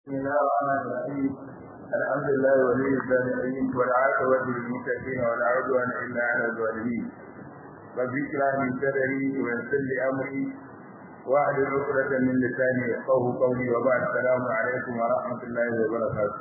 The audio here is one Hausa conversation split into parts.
بسم الله الرحمن الرحيم الحمد لله ولي الصالحين والعاقبة للمتقين ولا عدوان إلا على الظالمين رب اشرح لي صدري ويسر لي أمري واحلل عقدة من لساني يفقهوا قولي وبعد السلام عليكم ورحمة الله وبركاته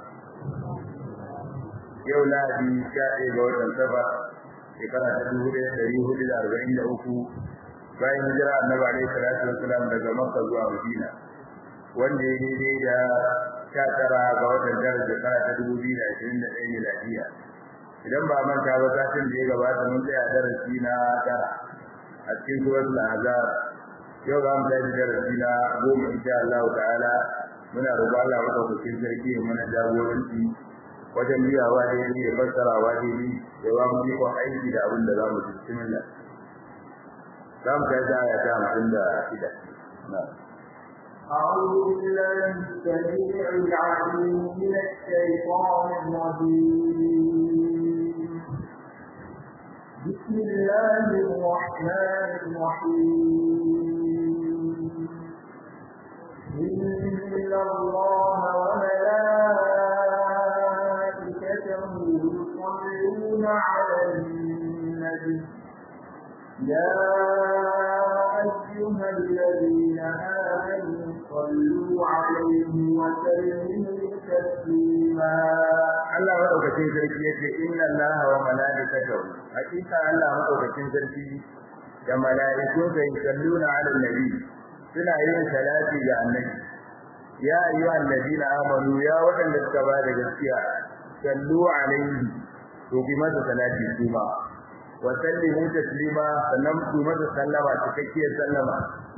yau lahadi sha ɗaya ga watan safar shekara ta dubu ɗaya ɗari hudu da arba'in da uku bayan hijira annabi alaihi salatu wassalam daga makka zuwa madina wanda ya daidai da sha tara ga watan tara shekara ta dubu biyu da ashirin da ɗaya miladiya idan ba manta ba satin da ya gabata mun tsaya darasi na tara a cikin suratul azab yau za mu tashi darasi na goma insha Allah ta'ala muna roƙon Allah madaukakin sarki ya mana jagoranci wajen biyawa daidai da fassarawa daidai da ba mu ikon aiki da abin da za mu ji bismillah za mu tashi aya ta hamsin da shida na'am أعوذ بالله السميع العليم من الشيطان الرجيم بسم الله الرحمن الرحيم إن الله وملائكته يصلون على النبي يا أيها الذين آمنوا صلوا عليه وسلموا تسليما Allah madaukakin sarki yace inna Allaha wa malaikatahu hakika Allah madaukakin sarki da malaikun sa yusalluna ala nabi suna yin salati ga annabi ya ayyuhal ladina amanu ya wadanda suka ba da gaskiya sallu alaihi to bi masa salati kuma wa sallimu taslima sannan ku masa sallama cikakkiyar sallama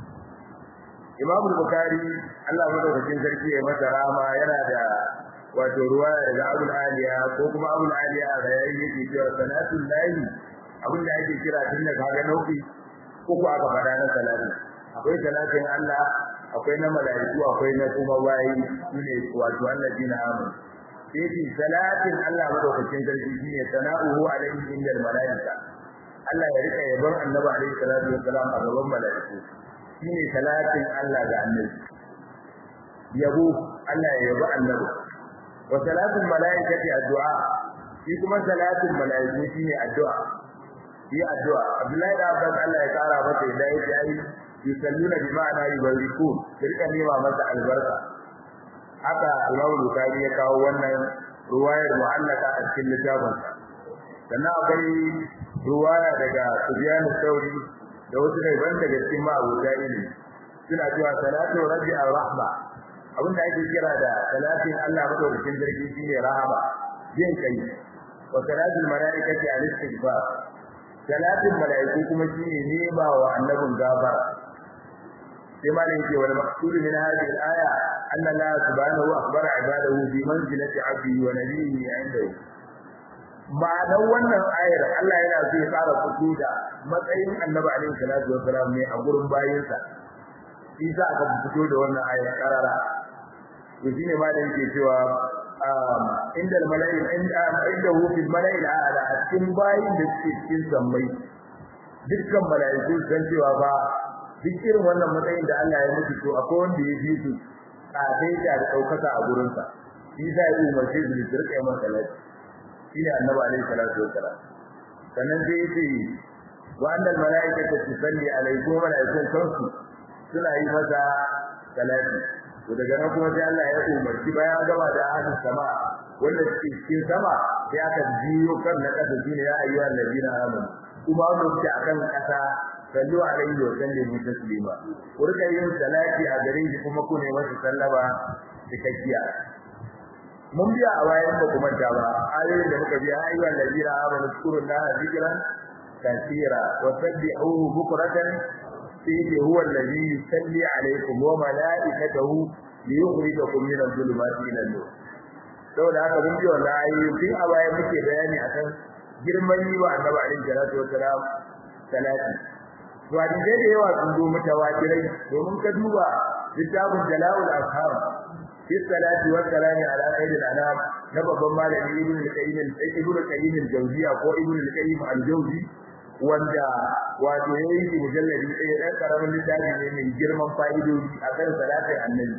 Imam Bukhari Allah madaukakin sarki ya masa rama yana da wato ruwaya daga Abu Aliya ko kuma Abu Aliya da yayi yake cewa salatul lahi abinda ake kira tun da kaga nau'i uku aka fada na salati akwai salatin Allah akwai na mala'iku akwai na kuma bayi shine wato allazina amanu sai salatin Allah madaukakin sarki shine sana'uhu alaihi indal mala'ika Allah ya rika yabon Annabi alaihi salatu wassalam a gaban mala'iku shine salatin Allah ga Annabi yabo Allah ya yabo Annabi wa salatul malaikati addu'a shi kuma salatul malaiku shine addu'a shi addu'a Abdullahi da Abbas Allah ya kara masa da yake yi yusalluna bi ma'ana yubarikun kirka nema masa albarka haka Imam Bukhari ya kawo wannan ruwayar mu'allaka a cikin littafin sannan akwai ruwaya daga Sufyan Thawri da wasu ne ban daga cikin ma'abuta ilimi suna cewa salatu rabbi ar-rahma abinda ake kira da salatin Allah madaukakin sarki shine rahama jin kai wa salatul malaikati al-istighfar salatin malaiku kuma shine nema wa annabin gafara sai malai yake wal maqsud min hadhihi al-aya anna Allah subhanahu wa akhbara ibadahu bi manzilati 'abdihi wa nabiyhi 'indahu ma'anar wannan ayar Allah yana so ya fara fito da matsayin annabi alaihi salatu wa salam ne a gurin bayinsa shi za aka fito da wannan ayar karara to shine ma da yake cewa inda mala'il inda inda hu fil mala'il a'la a cikin bayin da suke cikin sammai dukkan mala'iku san cewa ba duk irin wannan matsayin da Allah ya mutu to akwai wanda ya fi su a dai da daukaka a gurin sa shi za ya umarce su da rika yin salati shine annabi alaihi salatu wassalam sannan sai yace wa annal mala'ikata tusalli alaihi wa mala'ikatu kansu suna yi masa salati to daga nan kuma sai Allah ya umarci bayan gaba da ahlus sama wanda suke cikin sama sai aka jiyo kan na kasa shine ya ayyuhal ladina amanu kuma wanda suke akan kasa sallu alaihi wa sallimu taslima ku rika yin salati a gare shi kuma ku ne masa sallama cikakkiya mun biya a bayan ba kuma ta ba ayoyin da muka biya ayyuhal ladina amanu zkurullaha zikran kathira wa sabbihuhu bukratan سيدي هو الذي يصلي عليكم وملائكته ليخرجكم من الظلمات الى النور saboda haka mun ji wannan ayoyi tun a baya muke bayani akan girman yi wa annabi alaihi salatu wassalam salati to a dinde da yawa sun zo mutawatirai domin ka duba littafin jala'ul ashab fi salati wa salami ala khairil anam na babban malami ibnu al-qayyim ibnu al-qayyim al-jawziya ko ibnu al-qayyim al-jawzi wanda wato yayi mujalladi ɗaya ɗan karamin littafi ne mai girman fa'idoji akan salatin annabi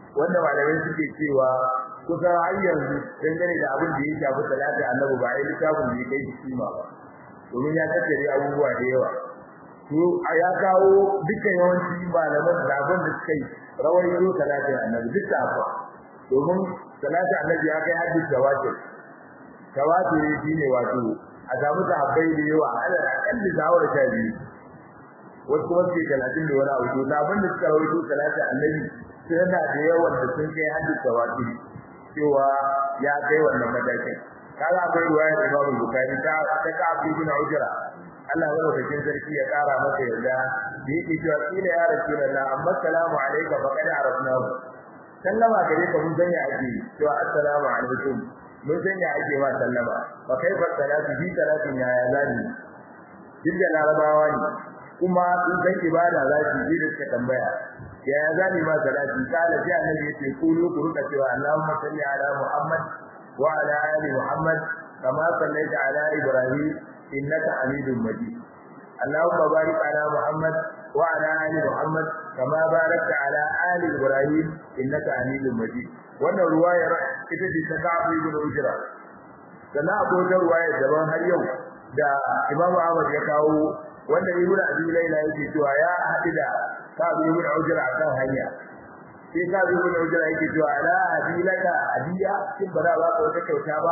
wanda malamai suke cewa kusan har yanzu dangane da abin da ya shafi salati annabi ba ai littafin da ya kai shi kima ba domin ya tattare abubuwa da yawa to ya kawo dukkan yawanci malaman da abin da suka yi rawar yaro salati annabi duk da haka domin salati annabi ya kai hadis tawatur tawatur shine wato a samu sahabbai da yawa alal akalli zawar ta biyu wasu kuma suke talatin da wani abu to abin da suka rawaito salati annabi sai da da yawan da sun kai hadis tawatur cewa ya kai wannan matakin kaga akwai riwayar Imam Bukhari ta ta ka Abu bin Ujra Allah ya rubuta sarki ya kara masa yarda da yake cewa kila ya rasulullah amma salamu alayka faqad arafnahu sallama gare ka mun sanya ake cewa assalamu alaikum mun sanya ake ma sallama fa kaifa salatu bi salatin ya ya zani dinda larabawa ne kuma in san ibada za ki ji da suka tambaya ya ya zani ma salati kala sai annabi yace kulu ku ruka cewa Allahumma salli ala Muhammad wa ala ali Muhammad kama sallaita ala Ibrahim innaka Hamidum Majid Allahumma barik ala Muhammad wa ala ali Muhammad kama barakta ala ali Ibrahim innaka Hamidum Majid wannan ruwayar ita ce ta Ka'ab ibn Ujra sannan akwai wata ruwayar daban har yau da Imam Ahmad ya kawo wanda Ibn Abi Layla yake cewa ya haɗu da Ka'ab ibn Ujra akan hanya sai Ka'ab ibn Ujra yake cewa ala adilaka adiya kin ba za ba ka wata kyauta ba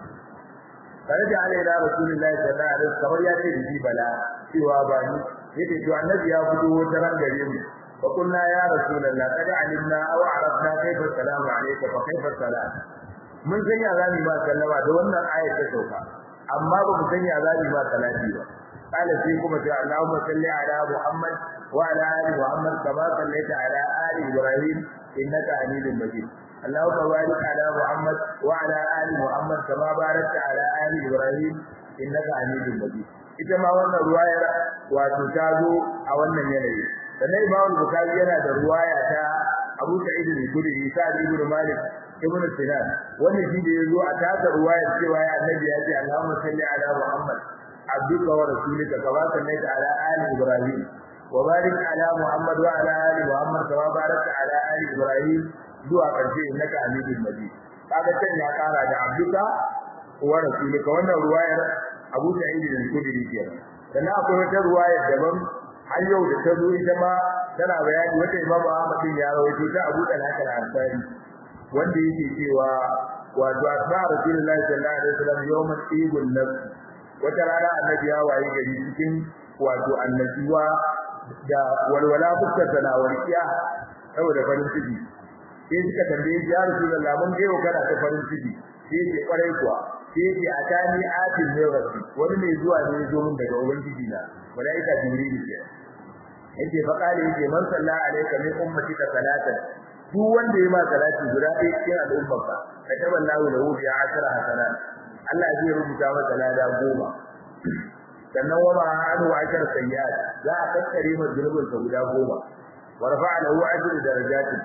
kare da alaina rasulullahi sallallahu alaihi wasallam kamar ya ce da bala cewa ba ni yake to annabi ya fito wata ran gare mu fa kunna ya rasulullah kad alimna aw arafna kayfa salamu alayka fa kayfa salam mun san ya zani ba sallama da wannan ayat ta sauka amma ba mu san ya zani ba salati ba قال فيكم اللهم صل على محمد وعلى ال محمد كما صليت على ال ابراهيم انك حميد مجيد اللهم بارك على محمد وعلى ال محمد كما باركت على ال ابراهيم انك حميد مجيد ita ma wannan ruwayar wato ta zo a wannan yanayi sannan Imam Bukhari yana da ruwaya ta Abu Sa'id al-Khudri Sa'id ibn Malik ibn Sinan wannan shi da yazo a tasa ruwayar cewa ya Annabi ya ce Allahumma salli ala Muhammad abduka wa rasulika kama sallaita ala ali Ibrahim wa barik ala Muhammad wa ala ali Muhammad kama barakta ala ali Ibrahim zuwa karshe innaka Hamidul Majid kaga can ya kara da abduka wa rasulika wannan ruwayar Abu Sa'id al-Khudri kenan sannan akwai wata ruwaya daban har yau da ta zo ita ma tana bayani wata Imam Ahmad ya rawaito ta Abu Talha al-Ansari wanda yake cewa wato asma Rasulullahi sallallahu alaihi wasallam yawman ibul nafs wata rana annabi ya waye gari cikin wato annasiwa da walwala fuskar sana warkiya saboda farin ciki sai suka tambaye ya Rasulullahi mun ga kana ta farin ciki sai ce kwarai kuwa sai ce atani atin ne rabbi wani mai zuwa ne zo min daga ubangiji na malaika jibril ke yake fa kale yake man salla alayka min ummatika salatan duk wanda yayi ma salati guda ɗaya cikin al'ummarka ka taballahu lahu bi ashra hasanat Allah zai rubuta masa lada goma sannan wa ma anu ashar sayyi'at za a kakkare masa zulubin sa guda goma wa rafa'a lahu ajru darajatin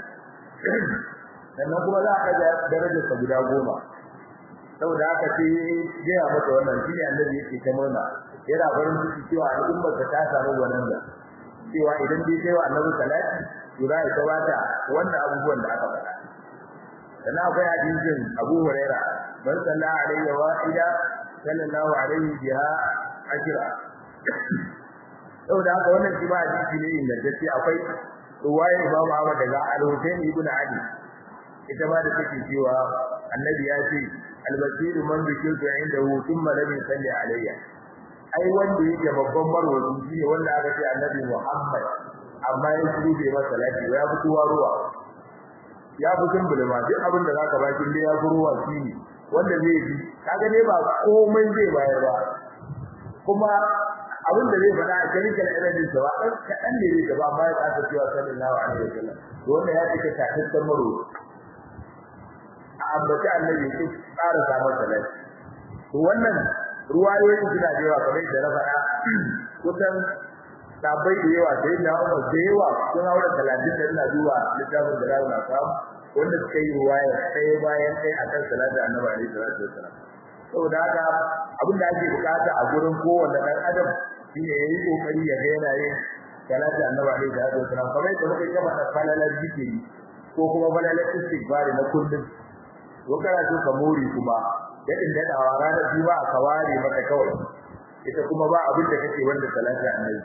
sannan kuma za a ga darajar sa guda goma saboda haka sai gaya masa wannan shine annabi yake ta murna yana farin ciki cewa al'ummar ta samu wannan da cewa idan dai kai wa annabi salati to za ka bata wannan abubuwan da aka faɗa sannan akwai hadisin Abu Huraira man salla alaihi wa ida sallallahu alaihi biha ajra saboda haka wannan shi ba hadisi ne ingantacce akwai ruwayar Imam Ahmad daga Al-Husayn ibn Ali ita ma da take cewa annabi ya ce al-basir man zikirtu indahu thumma lam yusalli alayya ai wanda yake babban marwazi shine wanda aka ce annabi Muhammad amma ya shiru bai masa salati ya fi kowa ruwa ya fi kumbule ma duk abin da zaka baki dai ya fi ruwa shine wanda zai bi kaga ne ba komai zai bayar ba kuma abin da zai faɗa a clinical evidence ba dan kadan ne zai gaba amma ya tsaka cewa sallallahu alaihi wasallam to wanda ya cika takakken marwazi a ambaci annabi ya tsara samar salati to wannan ruwayoyin suna da yawa kamar da na faɗa kusan sabai da yawa sai na Umar da yawa sun haura 30 da ina duba littafin da rawu na samu wanda suka yi ruwaya sai bayan sai akan salatu annabi alaihi salatu wasallam saboda haka abin da ake bukata a gurin kowanne dan adam shine yayi kokari ya ga yana yin salatu annabi alaihi salatu wasallam kamar yadda muka yi da falalar zikiri ko kuma falalar istighfari na kullum ko kana so ka more kuma yadin da dawa ranar juma'a ka ware maka kawai ita kuma ba abin da kake wanda salati annabi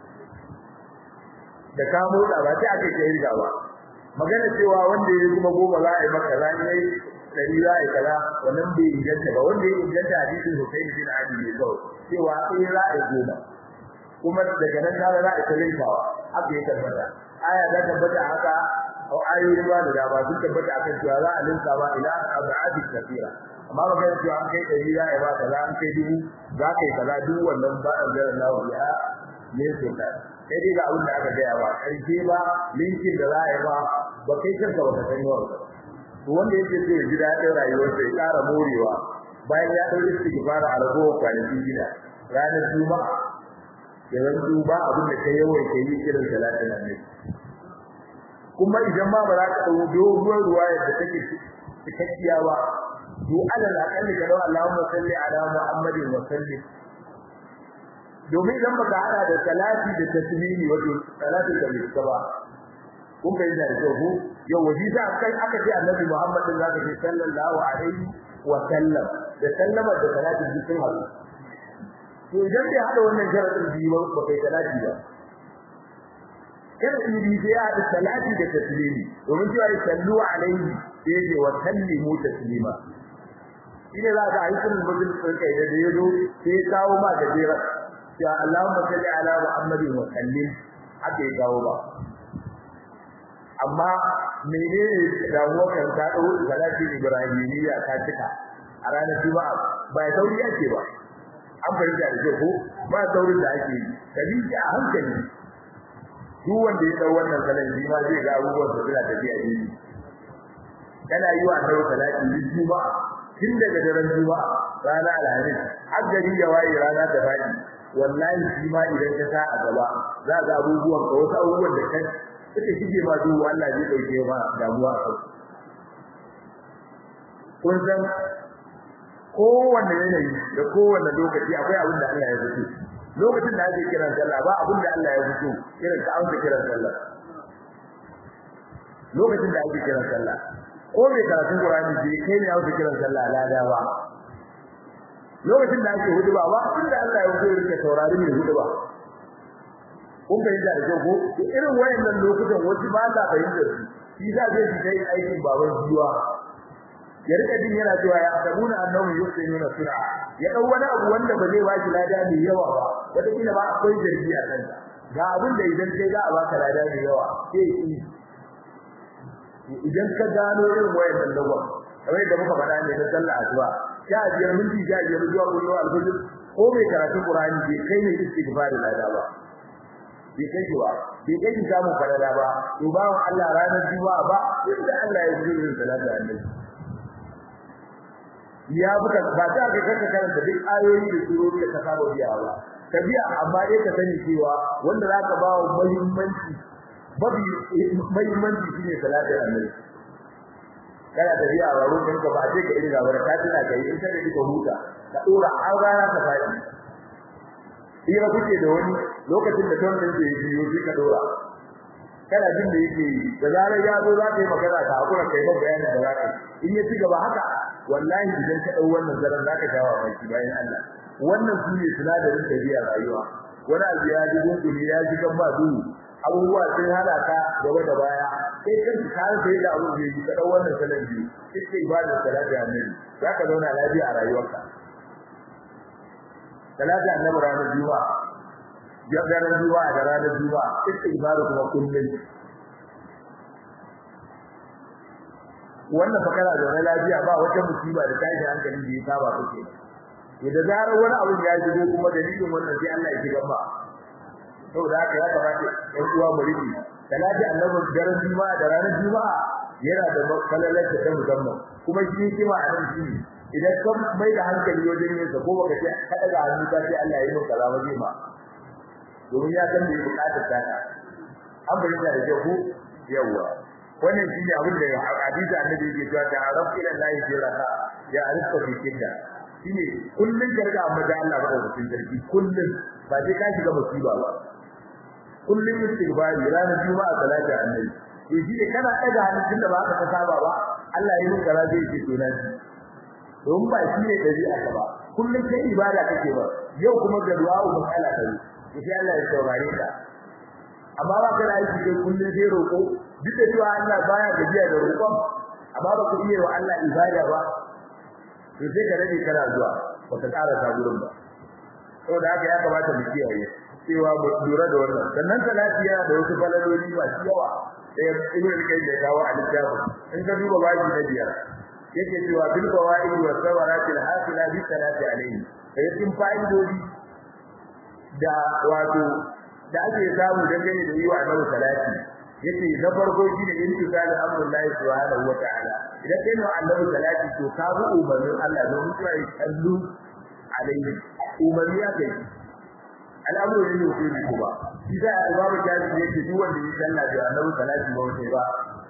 da ka motsa ba sai aka kai riga ba magana cewa wanda ya kuma goma za a yi maka ran yayi dari za a yi kaza wannan bai inganta ba wanda ya inganta hadisin Husayn bin Ali ne kawai cewa sai za a yi goma kuma daga nan ka za a yi talinkawa haka ya tabbata aya ta tabbata haka ko ayoyi ba da dama sun tabbata akan cewa za a linka ba ila abadi kafira amma magana cewa an kai dari za a yi ba kaza an kai dubu za ka yi kaza duk wannan ba a zara lawa ya ne sai ka kai dai ga abin da aka gaya ba karshe ba linkin da za a yi ba ba kai kanka ba ka san yawan ba to wanda yake so ya ji daɗin rayuwarsa ya ƙara morewa bayan ya ɗauki istighfar a ragowar kwanakin gida ranar juma'a ya zanto ba abin da kai yawan kai yi irin salatin annabi kuma idan ma ba za ka ɗau doguwar ruwayar da take cikakkiya ba to alal aqalli ka dau Allahumma salli ala Muhammadin wa sallim domin idan baka hada da salati da tasmini wato salatin da bai ba kun bai da kyau yau waji da kai aka ce Annabi Muhammad din zaka ce sallallahu alaihi wa sallam da sallama da salatin dukkan halu to idan bai hada wannan sharadin biyu ba kai salati ba kada in bi sai hada salati da taslimi domin cewa sallu alaihi sai ce wa sallimu taslima shine za ka yi sunan bazin kai da yazo sai kawo ma da jira ya Allahumma salli ala Muhammadin wa sallim haka ya kawo ba amma menene damuwar kan ta dau salati ibrahimiyya ta cika a ranar juma'a ba ya sauri ake ba an fahimta da ko ba saurin da ake yi kabi a hankali duk wanda ya dau wannan salan shi ma zai ga abubuwan da suna tafiya ne kana yi wa annabi salati juma'a tun daga daren juma'a rana alhamis har gari ya waye rana ta fadi wallahi shi ma idan ka sa a gaba za ga abubuwan ka wasu abubuwan da kai suka shige ma duk Allah zai dauke ma damuwa a kai kun san kowanne yanayi da kowanne lokaci akwai abin da Allah ya fito lokacin da ake kiran sallah ba abin da Allah ya fito irin ka amsa kiran sallah lokacin da ake kiran sallah ko mai karatun Qur'ani bai kai ne amsa kiran sallah lada ba lokacin da ake hudu ba ba inda Allah ya fito yake saurari mai hudu ba kun fahimta da kyau ko irin wayannan lokutan wasu ba sa fahimtar su shi za zai ji kai aikin baban jiwa ya rika jin yana cewa ya sabuna annahu yusinuna sura ya dau wani abu wanda ba zai ba shi lada mai yawa ba wata kila ba akwai zargi a kanta ga abin da idan kai za a baka lada mai yawa sai ki idan ka gano irin wayannan lagwa kamar yadda muka faɗa ne na sallah asuba sha biyar minti sha biyar zuwa kullu alfajr ko mai karatun qur'ani bai kai ne istighfari lada ba bai kai ba bai kai samu falala ba to bawon Allah ranar juma'a ba inda Allah ya yi salatu annabi ya buka ba ta ga kaka karanta duk ayoyi da surori da ka saba biya ba ka biya amma dai ka sani cewa wanda zaka ba wa muhimmanci babi muhimmanci shine salatin annabi kana tafiya a wurin ka ba sai ka iri gaba ka tuna kai in ka da huta ka dora har rana ka fadi ira kuke da wani lokacin da ton din da yake yi sai ka dora kana jin da yake da zarar ya zo za ka yi magana ka hakura kai ba bayanin da za ka in ya ci gaba haka wallahi idan ka dau wannan zaran za ka jawo baki bayan Allah wannan su ne sinadarin tabiya rayuwa wani abu ya ji gungumi ya ji kan ba duhu abubuwa sun hada ka gaba da baya sai kan ka sai da abu da yi ka dau wannan salan biyu sai ibadar salati annabi za ka zauna lafiya a rayuwarka salati annabi ranar juma'a ranar juma'a da ranar juma'a istighfar kuma kullum wannan fakara da wani lafiya ba wata musiba da tashi hankali da ya saba kake to da zarar wani abu ya shigo kuma dalilin wannan sai Allah ya shiga ba saboda haka ya kamata ɗan uwa mu riki salati annabi daren juma'a da ranar juma'a yana da kalalar ta musamman kuma shi kima a nan shi idan ka mai da hankali wajen yin sa ko baka ce ka daga hannu ka ce Allah ya yi maka kaza waje ma domin ya san bai bukatar ta an bayyana da jahu yawa wannan shine abin da hadisi annabi yake cewa da arab ila lahi fi raka ya arifka fi kidda shine kullun karga amma da Allah ba da cikin sarki kullun ba sai ka shiga musiba ba kullun istighfari ranar juma'a salati annabi to shi ne kana daga hannun da ba ka ta saba ba Allah ya yi kaza zai ce to na ji don ba shi ne dabi'a ka ba kullum kai ibada kake ba yau kuma ga du'a matsala ta yi to sai Allah ya saurare ka amma ba ka aiki kai kullum sai roƙo duk da cewa Allah baya gajiya da roƙon amma ba ku iya wa Allah ibada ba to sai ka rage kana zuwa ba ka ƙara ta gurin ba saboda haka ya kamata mu kiyaye cewa mu lura da wannan sannan salati yana da wasu falaloli masu yawa sai ibnu kai da kawo a littafin in ka duba baji na biyar yake cewa bil fawaid wa sawarat al hasila bi salati alayhi sai cikin fa'idodi da wato da ake samu dangane da yi wa annabi salati yace na farko shine intisal amrullahi subhanahu wa ta'ala idan kai ne annabi salati to ka bi umarnin Allah don mutuwa ya kallu alayhi umarni ya kai al'amuru ne ne ko ko ba shi da babu jaji yake duk wanda ya sallah da annabi salati ba wata ba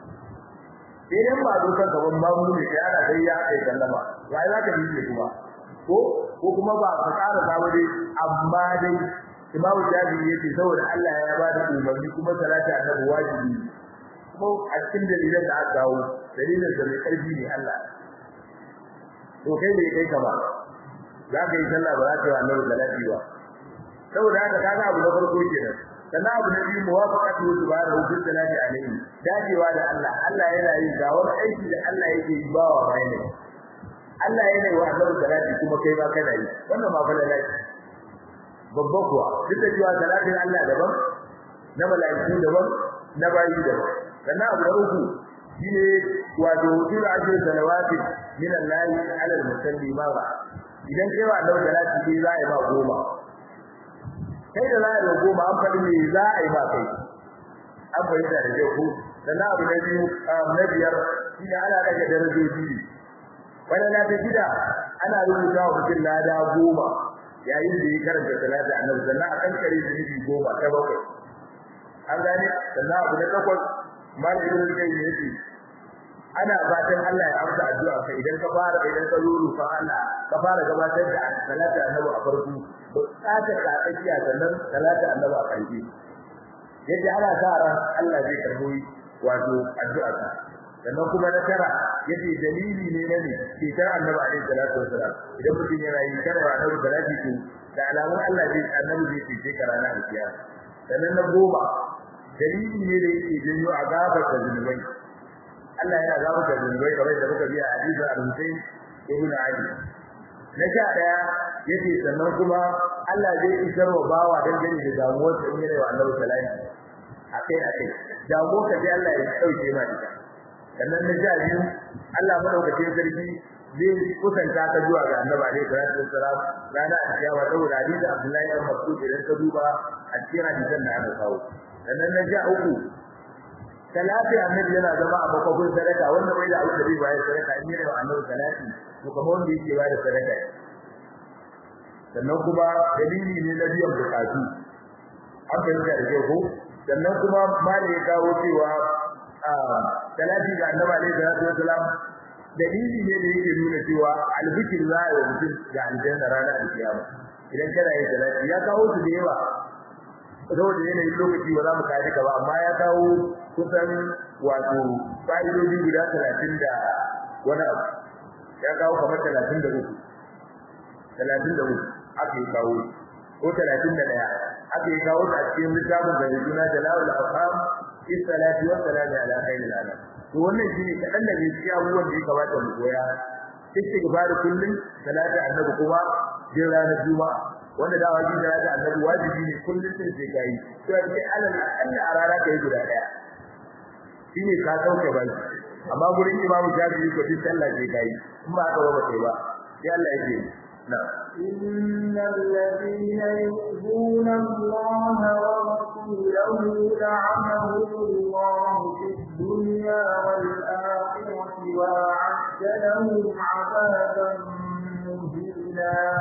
idan ba dukan gaban babu ne sai ana dai ya kai sallama wai za ka yi kuma ko ko kuma ba ka tsara samu dai amma dai imamu jaji yake saboda Allah ya ba da umarni kuma salati annabi wajibi ko a cikin dalilan da aka kawo dalilin da mai karfi ne Allah to kai ne kai ka ba za ka yi sallah ba za ka yi annabi salati ba saboda haka kaga abu na farko kenan sannan abu na biyu muwafaqatu subhanahu wa ta'ala alaihi dacewa da Allah Allah yana yin ga wani aiki da Allah yake yi bawa bayan ne Allah yana yi wa annabi salati kuma kai ba kana yi wannan ma fara lati babba kuwa duk da cewa salatin Allah daban na mala'iku daban na bayi daban sannan abu na uku shine wato sura ajru salawati min Allah ala al-musalli ma ba idan kai wa annabi salati sai za a yi ba goma kai da za a yi goma an faɗi me za a yi ba kai an fahimta da kyau ko sannan abu na biyu na biyar shine ana daga darajoji wani na ta gida ana rubuta wa mutum lada goma yayin da ya karanta salati annabi sannan a kankare zunubi goma ta bakwai an gane sannan abu na takwas malamin ibn kai ne yake ana fatan Allah ya amsa addu'a ka idan ka fara idan ka ruru fa Allah ka fara gabatar da salati annabi a farko bukatar ka tsakiya sannan salati annabi a ƙarshe yadda ana sa ran Allah zai karbo wato addu'a ka sannan kuma na tara yace dalili ne na ne fitar annabi alaihi salatu wasalam idan mutum yana yin karwa annabi salati to da alamun Allah zai annabi zai fice ka ranar alkiyama sannan na goma dalili ne da yake janyo azabar da zunubai Allah yana azabar da zunubai kamar da muka biya hadisin al-Husayn ibn Ali na sha daya yace sannan kuma Allah zai isar wa bawa dangane da damuwar sa in yana wa annabi salati akai akai damuwar ka sai Allah ya dauke ma ita sannan na sha biyu Allah madaukakin sarki zai kusanta ka zuwa ga Annabi alaihi salatu wassalam rana a cikin saboda hadisi Abdullahi ibn Mas'ud idan ka duba a cikin hadisan da aka kawo sannan na sha uku salati annabi yana zama a bakon sadaka wanda bai da abin da zai bayar sadaka in yana wa Annabi salati to kamar wanda yake bayar sadaka sannan kuma dalili ne na biyan bukatu an fahimta da kyau ko sannan kuma mali ya kawo cewa salati ga annabi alaihi salatu wasalam dalili ne da yake nuna cewa albikir za a yi mutum ga aljanna ranar alkiyama idan kana yin salati ya kawo su da yawa saboda yanayin lokaci ba za mu kaji ka ba amma ya kawo kusan wato fa'idodi guda talatin da wani abu ya kawo kamar talatin da uku talatin da uku aka yi kawo ko talatin da ɗaya aka yi kawo a cikin littafin da juna jalawul afham fi salati wa salami ala khairil anam to wannan shine kadan da gaskiya abubuwan da ya kamata mu koya istighfar kullun salati annabi kuma jin ranar juma'a wanda da wajibi salati annabi wajibi ne kullun sai sai kai to sai alal akalla a rana kai guda daya shine ka sauke bai amma gurin imamu jami'i ko din sallah sai kai in ba ka ba sai ba sai Allah ya ce na'am إن الذين يؤذون الله ورسوله لعنهم الله في الدنيا والآخرة وأعد لهم عذابا مهينا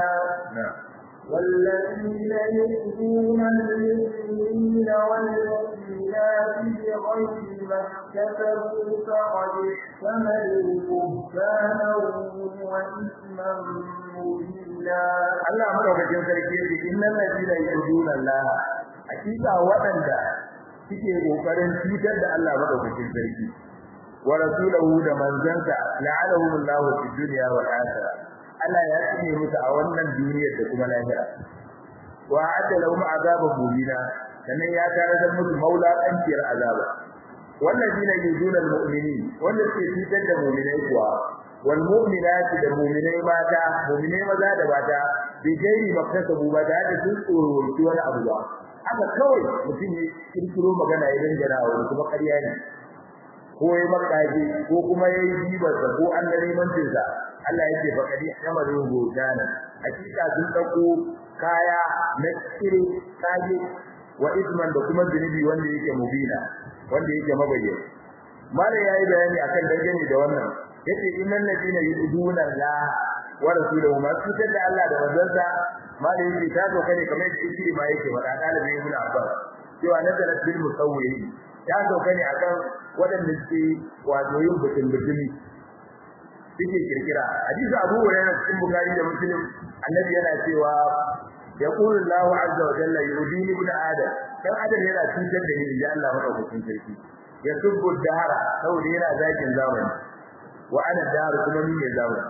والذين يؤذون المؤمنين والمؤمنات بغير ما اكتسبوا فقد احتملوا بهتانا وإثما مبينا Allah madaukakin sarki yake innal ladina yuduna Allah hakika waɗanda suke kokarin cutar da Allah madaukakin sarki wa rasulahu da manzansa la'anahum Allahu fid dunya wal akhirah Allah ya tsine musu a wannan duniyar da kuma lahira wa adda lahum azaban mubina sannan ya tare da musu maula kanciyar azaba wallazina yuzuna almu'minin wanda suke cutar da mu'minai kuwa wal mu'minati da mu'minai mata mu'minai maza da mata bi gairi maktasabu ba da da sun tsoro wani abu ba haka kawai mutum ya kirkiro magana ya dangana wa kuma ƙarya ne ko ya makaji ko kuma ya yi jibarsa ko an da neman tinsa Allah yake fa kadi amaru gudana hakika sun dauko kaya na kire kaje wa isman da kuma zunubi wanda yake mubina wanda yake mabayyana mala yayi bayani akan dangane da wannan yace innal ladina yuduna la wa rasuluhu ma cutar da Allah da manzansa mala yake ta zo kane kamar yadda yake ma yake wada dalibi ibn Abbas cewa nazarat bil musawwirin ta zo kane akan wadanda suke wato yin butun butumi suke kirkira hadisi Abu Hurairah cikin Bukhari da Muslim annabi yana cewa yaqulu Allahu azza wa jalla yudini ibn adam dan adam yana cutar da ni da Allah madaukakin sarki yasubbu dahara saboda yana zakin zamani wa ana dahar kuma ni ne zamani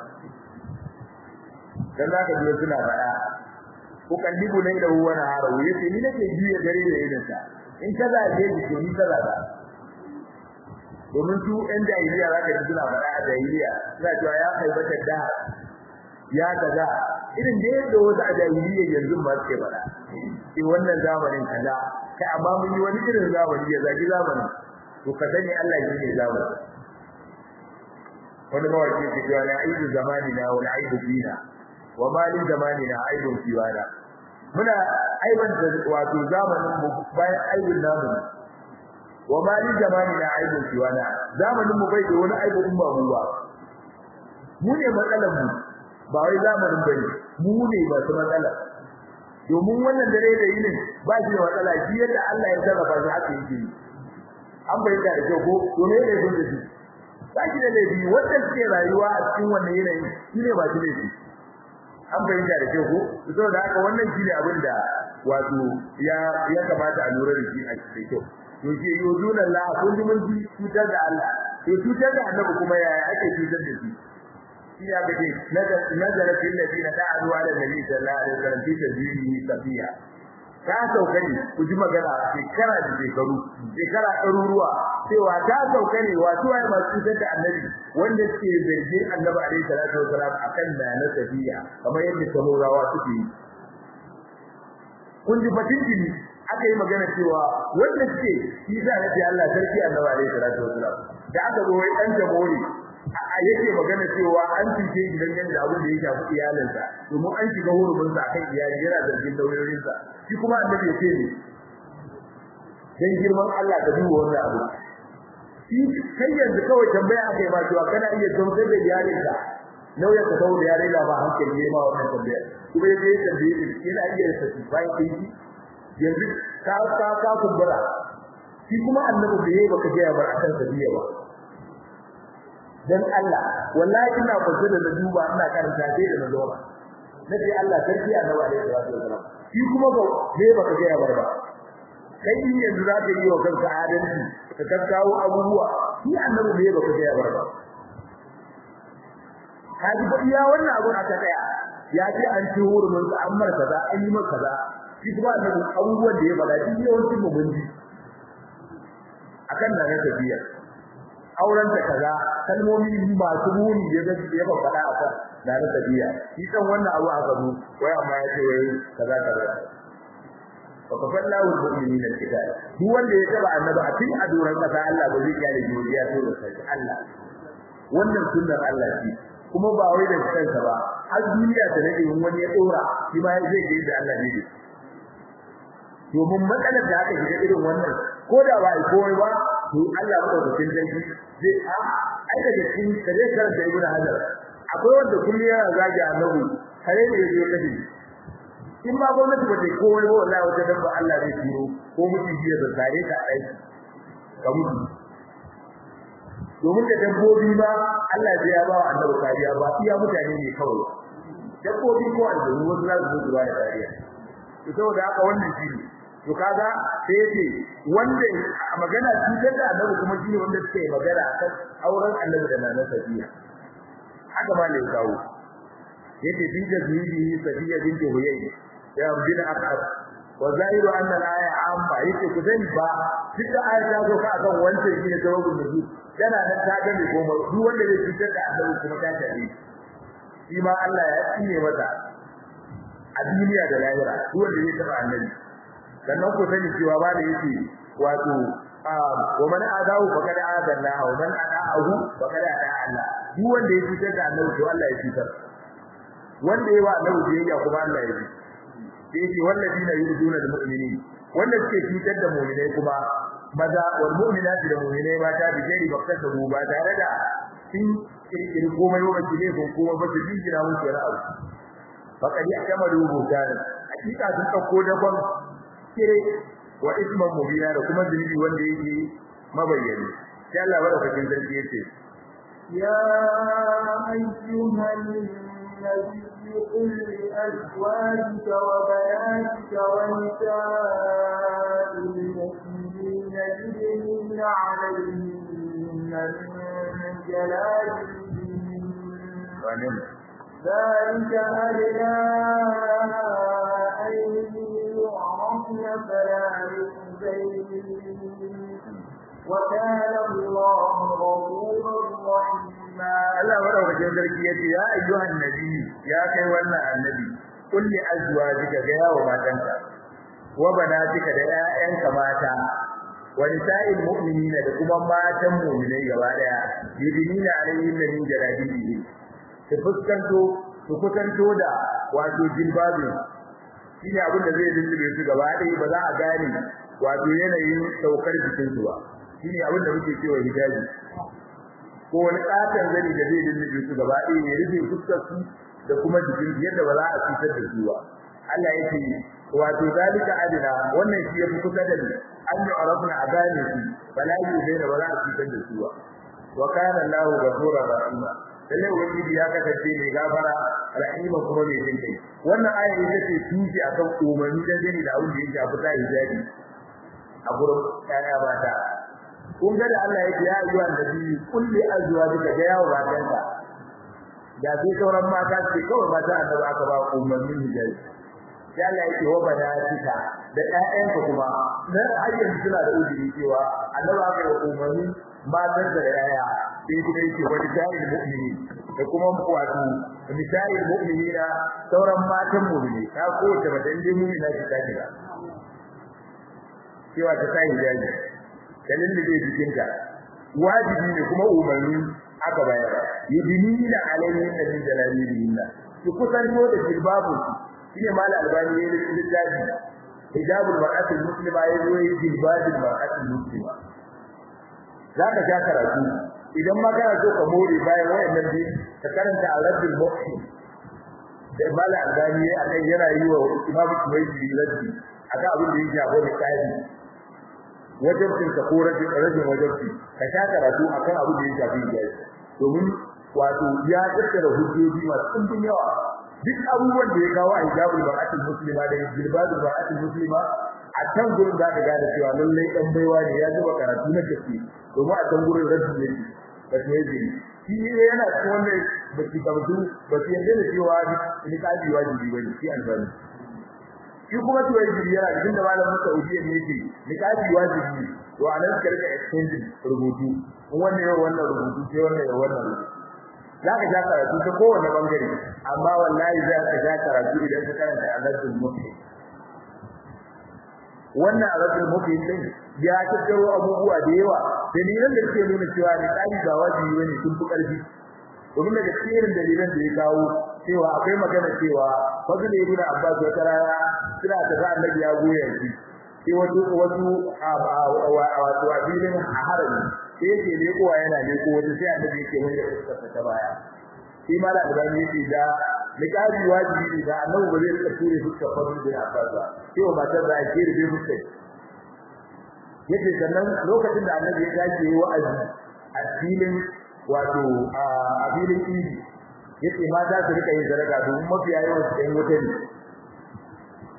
dan zaka ji suna faɗa ko kallibu ne da huwa na haro yace ni nake juya dare da idan sa in kaza je ji ni kaza da domin su ɗan jahiliya zaka ji suna faɗa a jahiliya suna cewa ya haibata da ya kaza irin da yadda wasu a jahiliya yanzu ba suke faɗa sai wannan zamanin kaza kai amma mun yi wani irin zamani ya zagi zamanin to ka sani Allah shi ne zamani wani mawaki ke cewa na aibu zamanina wal aibu fina wa ma li zamanina aibun fiwana muna aiban da wato zamanin mu bayan aibun namu wa ma li zamanina aibun fiwana zamanin mu bai da wani aibu in ba mu ba mu ne matsalar mu ba wai zamanin bane mu ne ba su matsala domin wannan dare da yinin ba shi da matsala shi yadda Allah ya sarrafa shi haka yake an bayyana da kyau ko to ne ne gun da shi ba shi da laifi wanda suke rayuwa a cikin wannan yanayi shi ne ba shi laifi an bayyana da kyau ko saboda haka wannan shi ne abin da wato ya ya kamata a lura da shi a cikin kyau to shi yuzuna Allah kun ji mun ji cutar da Allah to cutar da annabi kuma yaya ake cutar da shi shi ya gaje nazara fil ladina da'u ala nabi sallallahu alaihi wasallam fi tadbirihi safiya ta sauka ne ku ji magana shekara da shekaru shekara ɗaruruwa cewa ta sauka ne wato ai masu cutar da annabi wanda suke zargin annabi alaihi salatu wasalam akan da na safiya kamar yadda samorawa suke yi kun ji batin jini aka yi magana cewa wanda suke shi za a ce Allah sarki annabi alaihi salatu wasalam da aka zo wai dan jamhuri a yake magana cewa an fice gidan yanda abin da ya shafi iyalinsa domin an shiga hurumin sa kan iyali yana zargin daurorin sa shi kuma annabi ya ce ne dan girman Allah ka duba wannan abu shi kai yanzu kawai tambaya akai ma cewa kana iya gamsar da iyalinka nauya ka dawo da yare ba hankali ne ma wannan tambaya kuma yaje ya tambaye shi yana iya satisfy din shi yanzu ka ka ka kumbura shi kuma annabi da yayi baka ga bar akan sabiya ba dan Allah wallahi ina kwace da duba ina karanta sai da nazo nabi Allah sarki annabi alaihi wasallam shi kuma ba sai baka ga bar ba kai in yanzu za ka yi wa kanka adalci ka kakkawo abubuwa shi annabi bai baka ga bar ba kaji ba iya wannan abun aka tsaya ya ce an ci hurumin sa an mar kaza an yi maka kaza shi kuma annabi abubuwan da ya faɗa shi yawancin mu mun ji akan nan ne tafiya auren ta kaza kalmomi masu muni ya ga ya ba faɗa akan da na tafiya shi kan wannan abu aka zo wai amma ya ce wai kaza kaza fa kafallahu almu'minina alkitab duk wanda ya taba annabi a cikin aduran kasa Allah ba zai kyale godiya to da sai Allah wannan sunnar Allah ce kuma ba wai da kansa ba har duniya ta nade wani ya dora shi ma zai ga da Allah ne domin matsalar da aka shiga irin wannan ko da ba ai komai ba to Allah ba da cikin dangi zai a ai da cikin kare kar da ibnu hajar akwai wanda kullu yana zagi annabi kare ne yake kace in ma gwamnati ba ta komai ba wallahi wata dabba Allah zai turo ko mutum jiya da tare ka aiki ka mutu domin da dabbobi ma Allah ya ba wa annabi kariya ba iya mutane ne kawai dabbobi ko aljanu wasu za su zo da kariya to saboda haka wannan shi ne to kaga sai yace wanda magana cutar da annabi kuma shine wanda suke magana akan auren annabi da nana safiya haka ma ne kawo yace bin da zuwi safiya bin huyay ya bin akab wa zahiru anna al-aya amma yace ku sani ba duk da aya ta zo ka akan wancan shine jawabin da yana nan ta gane goma duk wanda zai cutar da annabi kuma ta tare shi ma Allah ya tsine mata a duniya da lahira duk wanda zai taba annabi sannan ku sani cewa ba da yake wato wa man adahu faqad adalla wa man adahu faqad ada Allah duk wanda ya cutar da annabi to Allah ya cutar wanda yayi wa annabi biyayya kuma Allah ya yi sai yake walladina yurduna lil mu'minin wanda suke cutar da mu'minai kuma maza wal mu'minati da mu'minai mata da jeri bakka da ba tare da sun kirkiri komai ba kile ko kuma ba su jinjina musu wani abu faqad ya'tamalu bukan hakika sun dauko daban kire wa isman mubina da kuma zunubi wanda yake mabayyani sai Allah barakatin sarki yace ya ayyuhan nabiy قل لأزواجك وبناتك ونساء المؤمنين يدنين عليهن من جلالهم ذلك أدنى أن يعرفن فلا يؤذين وكان الله غفورا رحيما Allah madaukakin sarki yace ya ayyuhan nabi ya kai wannan annabi kulli azwajika ga yawo matanka wa banatika da ƴaƴanka mata wa nisa'il mu'minina da kuma matan mu'minai gaba daya yidinina alayhim min jalabihi su fuskanto su kusanto da wato jilbabin shine abin da zai lullube su gaba daya ba za a gane wato yanayin saukar jikin su ba shine abin da muke cewa hijabi ko wani katon zani da zai lullube su gaba ɗaya ya rufe fuskar su da kuma jikin yadda ba za a cutar da su ba Allah yake wato zalika adina wannan shi yafi kusa da ni an yi arabna a gane su bala yi zai da ba za a cutar da su ba wa kana Allahu ghafura rahima lalle ubangiji ya kasance mai gafara rahima kuma mai jin kai wannan aya ita ce tuji akan umarni da gani da abin da yake a fita hijabi a gurin ƴaƴa mata kun ga da Allah yake ya ayyuhan nabi kulli azwajika ga yawo matanka da sai sauran mata ce kawai mata annabi aka ba umarnin hijabi sai Allah yake wa banatika da ƴaƴanka kuma dan ayyan suna da uzuri cewa annabi aka yi umarnin matan da yaya sai kuma yake wani jahil mu'mini da kuma wato misali mu'minina sauran matan mu'mini ta ko ta madan dai mu'mina ta kaga cewa ta sai hijabi dalilin da zai jikinta wajibi ne kuma umarni aka bayar yudinina alayhi min jalalihinna ki kusanto da jilbabu shine mal albani ne littafi hijabul mar'atul muslima yayi yi jilbabul mar'atul muslima zaka ja karatu idan ma kana so ka more bayan wayannan bi ka karanta al-rabbul muhsin da mal albani akan yana yi wa imam kuwaiti raddi akan abin da yake abu da kai wajibin ka ko rajin rajin wajibi ka sha karatu akan abu da ya shafi jayi domin wato ya tattara hujjoji masu ɗumbin yawa duk abubuwan da ya kawo a hijabul bar'atul muslima da jilbabul bar'atul muslima a can gurin za ka gane cewa lallai dan baiwa ne ya zuba karatu na gaske domin a can gurin rajin ne ba ta yi shi yana cikin wannan ba ki kamtu ba ki yarda da cewa ni kaji wajibi bane shi albani shi kuma to yaji yana cikin da malamin Saudi ne yake ni kaji wajibi to anan ka rika exchange rubutu wannan yau wannan rubutu sai wannan yau wannan zaka ja karatu ta kowane bangare amma wallahi za ka ja karatu idan ka karanta azabul mufi wannan azabul mufi din ya tattaro abubuwa da yawa dalilan da suke nuna cewa ni kaji ba wajibi bane sun fi karfi domin daga cikin dalilan da ya kawo cewa akwai magana cewa fadl ibn abbas wata rana suna ta ga annabi ya goya shi sai wasu wasu wato abilin a harami sai yake ne kowa yana ne ko wata sai annabi yake mai da fuskar ta baya shi ma da albani yake da liqabi wajibi ne da annabi ba zai rika ture fuskar fadl ibn abbas ba sai wa matar da ake rube fuskar yake sannan lokacin da annabi ya dace wa'azi a filin wato a filin idi yace mata su rika yin sadaka domin mafiya yawan su ɗan wuta ne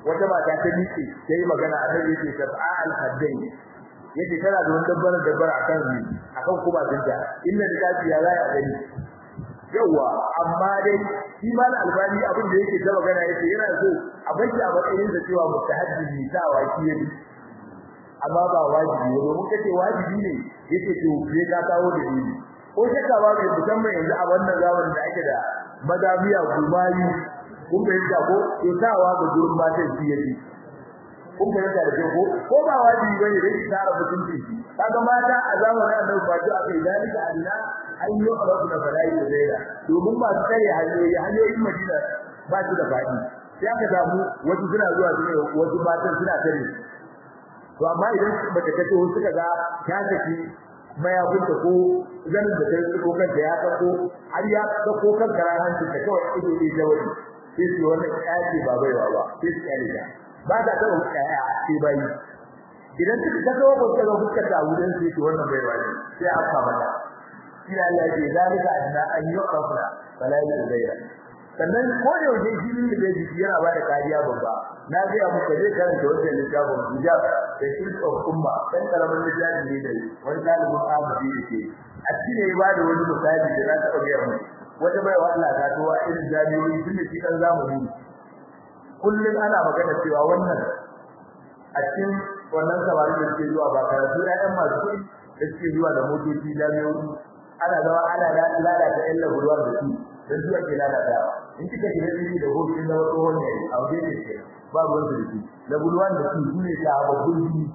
wata mata ta miƙe sai magana a nan yake sab'a al-haddain yace tana da wani dabbar dabbar akan ni akan kuma dinta inda da kafi ya zai a gani yawa amma dai shi ma albani abin da yake ta magana yake yana so a bashi a matsayin da cewa mustahaddi ta waki yake amma ba wajibi ne domin kace wajibi ne yace to sai ka kawo da ni ko shakka ba mai musamman yanzu a wannan zamanin da ake da madamiya gumayi kun bayyana ko to tawa ga gurin matan shi yake kun bayyana da ko ko ba wajibi bane dai tsara mutunci kaga mata a zamanin annabi ba ta akai dalika Allah an yi rabu da bala'i da zaira domin ba su kare hanyoyi hanyoyin Madina ba su da fadi sai aka samu wasu suna zuwa su ne wasu matan suna kare to amma idan baka kace wasu kaga ta tafi mayakunta ko zanin da ta yi kanta ya kako har ya kako kan karan hancin ta kawai ido ne jawari sai su wannan ƙyace ba baiwa ba sai su ƙyale ta ba ta taɓa ƙyaya sai bai idan ta ta zo ko ta ga fuskar ta wurin sai to wannan baiwa ne sai a fa mata ina Allah ya zalika anna an yuqafna fala yuzaira sannan ko da yau shi ne da jiki yana ba da kariya babba na ga ya muka je karanta wannan littafin hijab da shirk of umma dan karamin littafi ne da wani dalibin amadi yake a cikin ya ba da wani misali da za ta ɗauke mu wata bai wa Allah ta towa irin jami'o'i tun da shi kan zamani kullum ana magana cewa wannan a cikin wannan samari da suke zuwa ba karatu ƴaƴan masu kuɗi da suke zuwa da motoci jami'o'i ana zama ana lalata ƴan laburwar da su dan zuwa ke lalatawa in kika shiga ciki da hoton da wato wani a wajen ne ke ba ruwan da shi laburwar da su su ne ta babbun jini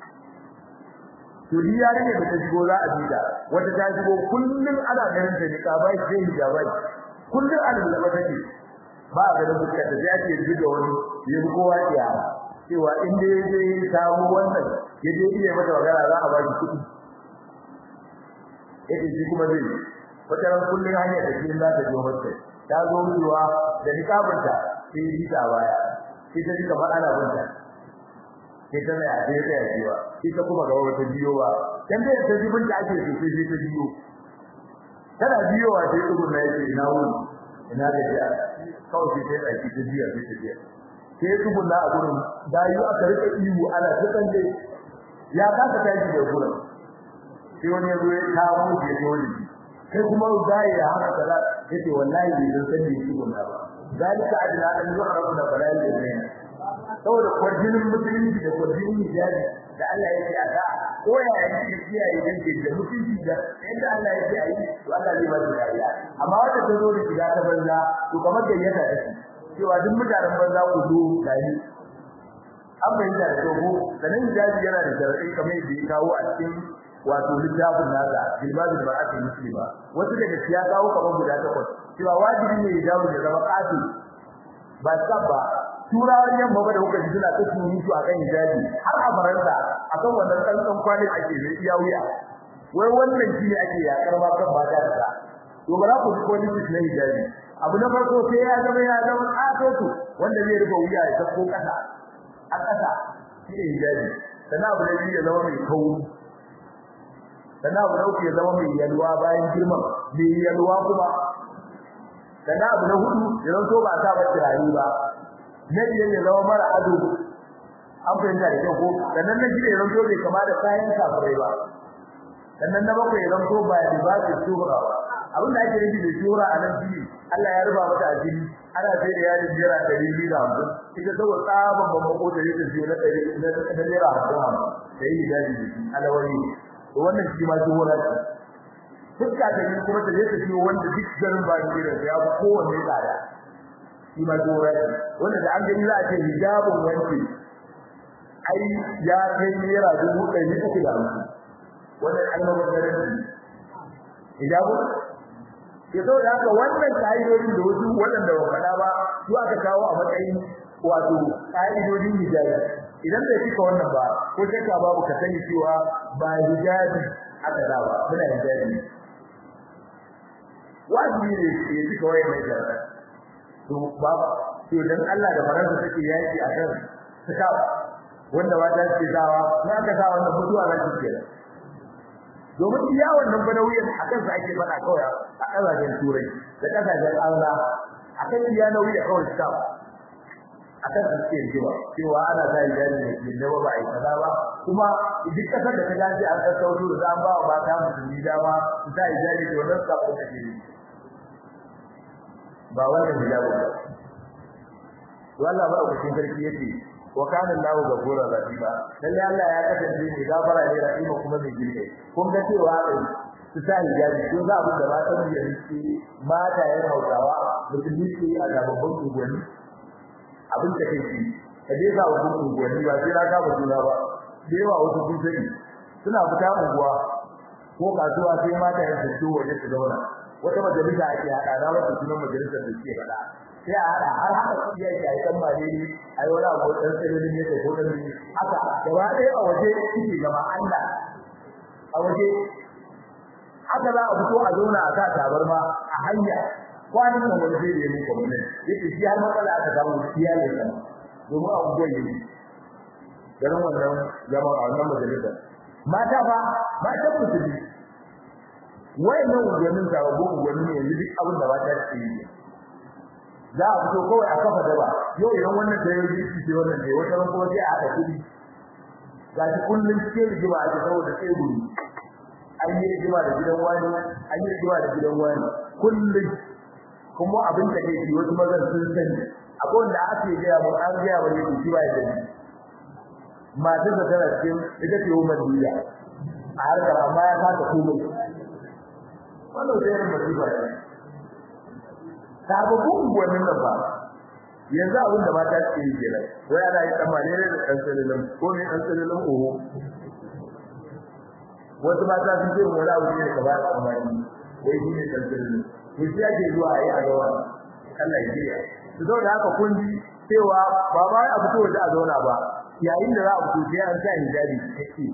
to ni yare ne da ta shigo za a bida wata ta shigo kullun ana ganin ta ne kabai sai hijabai kullun ana da mata ce ba a ganin fuska ta sai ake zuga wani ya bi kowa ya cewa in dai zai samu wannan ya je iya mata magana za a ba shi kuɗi yake shi kuma zai wata ran kullun hanyar da shi za ta je mata ta zo ruwa da nikabinta sai yi ta baya sai ta ji kamar ana bunta sai ta mai aje ta yajiwa ita kuma ga wata biyo ba dan da ta jibin da ake so sai ta biyo tana biyowa sai dubun na yake ina wuni ina da ya kawai sai ta aiki ta biya sai ta biya sai dubun na a gurin dayu aka rika iwu ana ta tsalle ya kasa tashi da gurin sai wani ya zo ya kawo shi ya wani kai kuma dai ya haka kaza yace wallahi bai san sani shi gona ba zalika adna an yu'rafu da bala'i da zaina saboda kwarjinin musulunci da kwarjinin hijabi da Allah ya ce a da ko ya yi da kiyaye dan ke da mutunci da yadda Allah ya ce a yi to Allah zai ba da kariya amma wanda ta zo da shiga ta banza to kamar da yata ta ce cewa duk mutanen banza ku zo gari an bayyana da togo sanin hijabi yana da sharadai kamar yadda ya kawo a cikin wato littafin nasa jilbabul mar'atul muslima wasu daga siya kawo kamar guda takwas cewa wajibi ne hijabi ya zama kafi ba sabba turawan yamma ba da kuka ji suna ta surutu a kan hijabi har a faransa akan wannan tsantsan kwanin ake zai iya wuya wai wannan shi ne ake yakar ma kan mata da to ba za ku ji politics na hijabi abu na farko sai ya zama ya zama katoto wanda zai rufe wuya ya sako kasa a kasa shi ne hijabi sannan abu na biyu ya zama mai kauri sannan abu na uku ya zama mai yalwa bayan girman mai yalwa kuma sannan abu na hudu ya zanto ba a sa ba kirari ba na biyar ya zama mara ado an fahimta da kyau ko sannan na shida ya zanto bai kama da kayan kafirai ba sannan na bakwai ya zanto ba ya ba da shuhura ba abin da ake nufi da shuhura a nan shi Allah ya ruba mata asiri ana sai da yarin jira ɗari biyu da hamsin ita saboda tsaban babban ko da yake siyo na ɗari na naira hamsin hamsin da yi daji da shi alawari to wannan shi ma shuhura ce fuska ta yi kuma ta je ta siyo wanda duk garin ba ni da ya fi kowanne tsada shi ma shuhura ce wanda da an gani za a ce hijabun wanke ai ya kai naira dubu ɗari uku da hamsin wannan almabazzarin hijabu ke so da haka wannan ka'idodin da wasu waɗanda ba faɗa ba su aka kawo a matsayin wato ka'idodin hijabi idan bai cika wannan ba ko shakka babu ka sani cewa ba hijabi aka da ba muna hijabi wajibi ne ya cika wayan mai jara to ba to dan Allah da faransa take yaki akan suka wanda wata ce zawa na aka sa wannan mutuwa za ki kenan domin iya wannan banauyin akan sa ake fada kawai a kasashen turai da kasashen Allah akan iya nauyi kawai ta akan suke rigima cewa ana sa hijabi da ke da ba a yi kaza ba kuma duk kasar da ta gaji an sassauto da an ba wa mata musulmi dama su sa hijabi da wannan sabon da ke ba wannan hijabi ba to Allah ba ku sarki yace wa kana Allahu ghafura rahima lalle Allah ya kasance mai gafara ne rahima kuma mai jinkai kun ga cewa su sa hijabi ko za abin da ba ta mu yanki mata ya Hausawa musulmi ce a gaban unguwanni abin da kai shi ka je ga wasu unguwanni ba sai ka ba juna ba da yawa wasu sun sani suna fita unguwa ko kasuwa sai mata ya fito waje su zauna wata majalisa ake hada da wata sunan majalisar da suke fada sai a hada har haka kudi yake ai kan ba ne ai wala ko dan tsirin ne ko dan ne haka gaba ɗaya a waje kike gaba Allah a waje haka za a fito a zauna a sa tabarma a hanya kwanan nan wani zai yi muku mun yake shi har matsala aka samu siya ne kan domin a unguwar yi garin wannan zama a wannan majalisa mata ba mata musulmi wayannan unguwannin sababbin unguwanni ne yanzu duk abin da mata ke yi za a fito kawai a kafa daba yau idan wannan da yau jiki ce wannan ne wata ran kuma sai a haɗa kuɗi ga shi kullum cikin rigima ake saboda sai guri an yi rigima da gidan wani an yi rigima da gidan wani kullum kuma abin da yake wasu mazan sun sani akwai wanda ake gaya mu an gaya mu yake shi ba ya sani matar da tana cikin ita ce umar duniya a harkar amma ya kasa komai wannan sai yin masifa ne sababbin unguwannin nan ba yanzu abin da mata ke yi kenan wai ana yi dan malere da dan salilin ko ne dan salilin oho wasu mata sun ce mu wala wuce ne ka ba da amani wai shi ne dan salilin to shi ake zuwa a yi a gawa Allah ya jiya to saboda haka kun ji cewa ba ba a fito waje a zauna ba yayin da za a fito sai an sa hijabi kake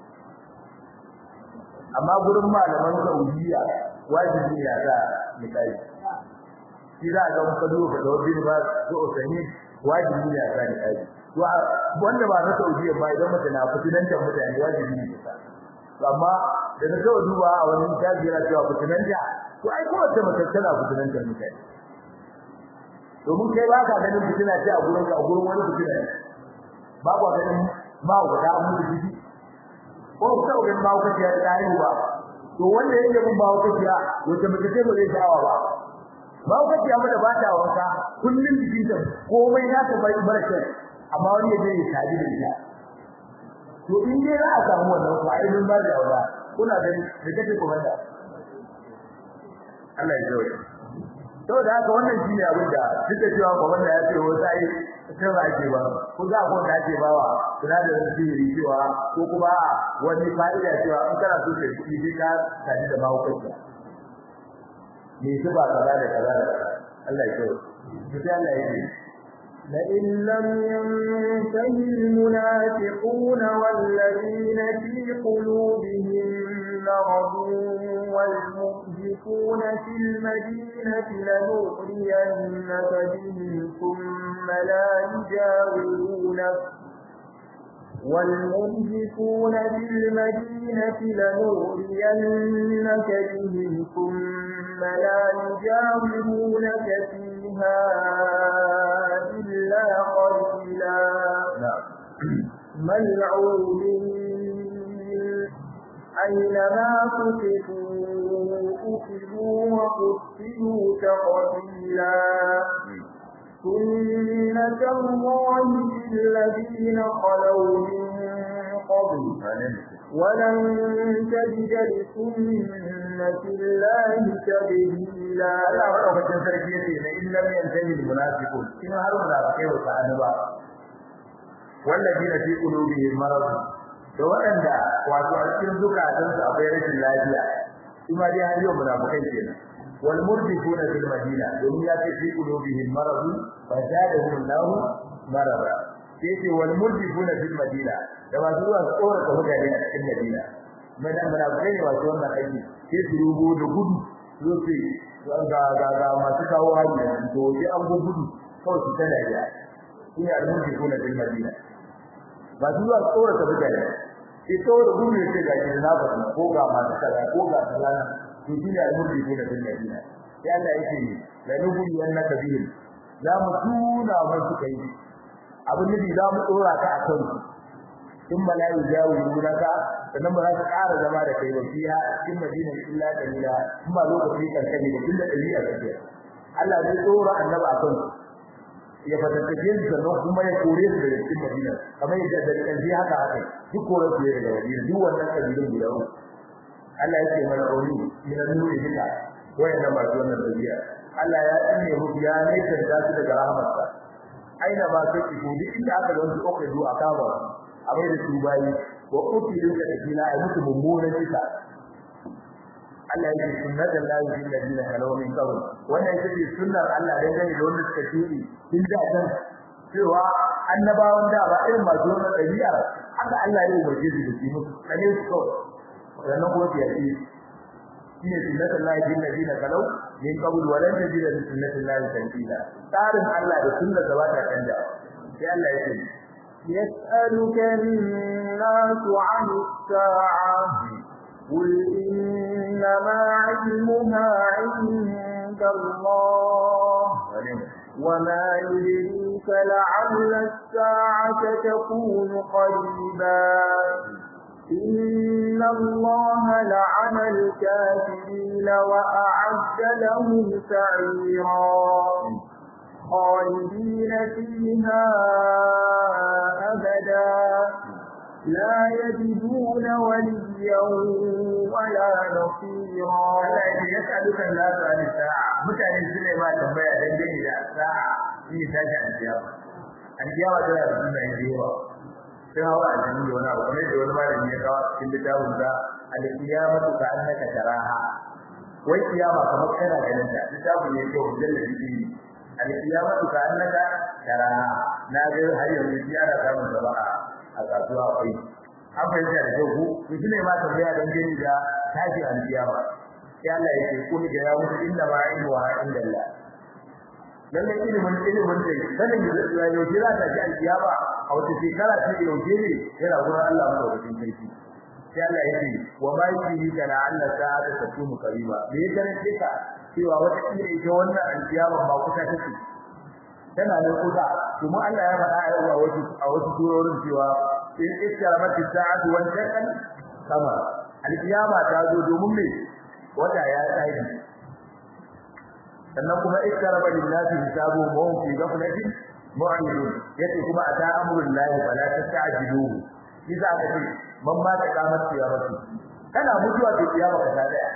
amma gurin malaman Saudiya wajibi ya sa misali shi za a ga muka duba da wani ba ko osani wajibi ne a sa misali to wanda ba na Saudiya ba idan mutum na fitinanta mutane wajibi ne sa to amma da na ga duba a wani tabi yana cewa fitinanta to ai ko wata mace tana fitinanta mutane domin kai ba ka ganin fitina ce a gurin ka a gurin wani fitina ne ba ku ganin ba ku da mu da jiki ko ku ta ganin ba ku ta da yi ba to wanda yake mun ba ku ta wace mace ce ba zai dawa ba ba ku ta mu da ba ta wanka kullun jikin ta komai na ta bai barka amma wani ya je ya tabi da ita to in dai za a samu wannan ko ai mun ba da aura kuna gani da kake kuma da Allah ya jawo saboda haka wannan shine abin da duk da cewa ko wanda ya ce wata ai sai ba ake ba ko za ko da ake bawa kula da sirri cewa ko kuma wani fa'ida cewa in kana so ka yi sai ka tare da bawo kai me su ba kaza da kaza da Allah ya kawo sai Allah ya ce لئن لم ينتهي المنافقون والذين في قلوبهم مرض والمرجفون في المدينة لنغرينك بهم ثم لا يجاورونك والمرجفون في المدينة لنغرينك بهم ثم لا يجاورونك فيها إلا قليلا ملعونين أينما تقفوا أخذوا وقتلوا تقتيلا سنة الله في الذين خلوا من قبل ولن تجد لسنة الله تبديلا Allah madaukakin sarki yace na in lam yantahi almunafiqun in har munafikai wa ta'anaba walladina fi qulubihim marad da waɗanda wato a cikin zukatansu akwai rashin lafiya kuma dai har yau munafikai kenan wal murdifuna fil madina domin ya ce fi qulubihim marad fa zadahum Allah marada yace wal murdifuna fil madina da masu zuwa tsora ka mutane a cikin madina madan munafikai ne wato wannan aiki sai su rubo da gudu zoce ga ga ga masu kawo hanya to sai an go gudu kawai su tada ya shi ne almuji ko na bin madina ba su zuwa tsora ta mutane sai tsora gudu ne sai ga shi na ba ko ga masu kaza ko ga kaza to shi ne almuji ko na bin madina sai Allah yake la nubu yannaka bihim za mu tuna musu kai abin nufi za mu dora ka akan in malayu jawu yuraka sannan ba za ka ƙara zama da kai ba fiya cikin madina illa dalila in ba lokaci kankani da illa dalila kake Allah zai dora annaba akan ya fatattake su sannan kuma ya kore su daga cikin madina kamar yadda da kanji haka haka duk kore su daga madina duk wannan kabilun guda uku Allah ya ce mana auri min nuri duka wayanda masu wannan dabi'a Allah ya tsine mu ya ne da su daga rahmarsa aina ba sai ku duk inda aka ga su okai zuwa kaba a bai da su bayi wa utilu ka dina ai musu mummunan kisa Allah ya ce sunnatul lahi fil ladina kalaw min qabl wannan ita ce sunnar Allah dan gane da wanda suka shiri tun da kan cewa annabawan da ba irin masu wannan dabi'a haka Allah ya umarce su da su musu kane su kawai wannan ko ya ce shine sunnatul lahi fil ladina kalaw min qabl wa lan tajida li sunnatil lahi tanzila tsarin Allah da sunnar da bata canja sai Allah ya ce يسألك الناس عن الساعة قل إنما علمها عند الله وما يدريك لعل الساعة تكون قريبا إن الله لعن الكافرين وأعد لهم سعيرا خالدين فيها أبدا لا يجدون وليا ولا نصيرا Allah ya yas'aluka an-nasu an sa'a mutane sune ma tambaya dangane da sa'a shi tashi al-kiyama al-kiyama tana da sunan yawa sai hawa a cikin wani abu kamar da wani malami ya kawo cikin littafin da al-qiyamatu ka annaka taraha wai kiyama kamar kana ganin ta littafin ne ko mujalladi ne al-qiyamatu ka annaka taraha na ga har yanzu shi ana samun saba'a a kasuwa akwai an fahimta da kyau ko to shine ma tambaya dan gani da tashi al-kiyama sai Allah ya ce kun ga ya mutu inda ma ilmu wa inda Allah lalle ilimin ilimin da sanin da yau za ta ji al-kiyama a wata shekara ce yau ne yana gurin Allah madaukakin sarki sai Allah ya ce wa ma yuri kana Allah sa'ata takunu qariba me ya garanti ka cewa wata kila ita wannan al-kiyama ba kusa take tana da kusa kuma Allah ya faɗa a wasu a wasu surorin cewa in iskaramati sa'atu wal shaqan kama al-kiyama ta zo domin me wata ya tsayi sannan kuma iskaraba lillahi hisabu wa hum fi ghaflatin mu'ridun yace kuma ata amrul lahi fala tasta'jiluhu shi za ka ce man ma ta kamar kiyamati kana mutuwa da kiyama ka ta daya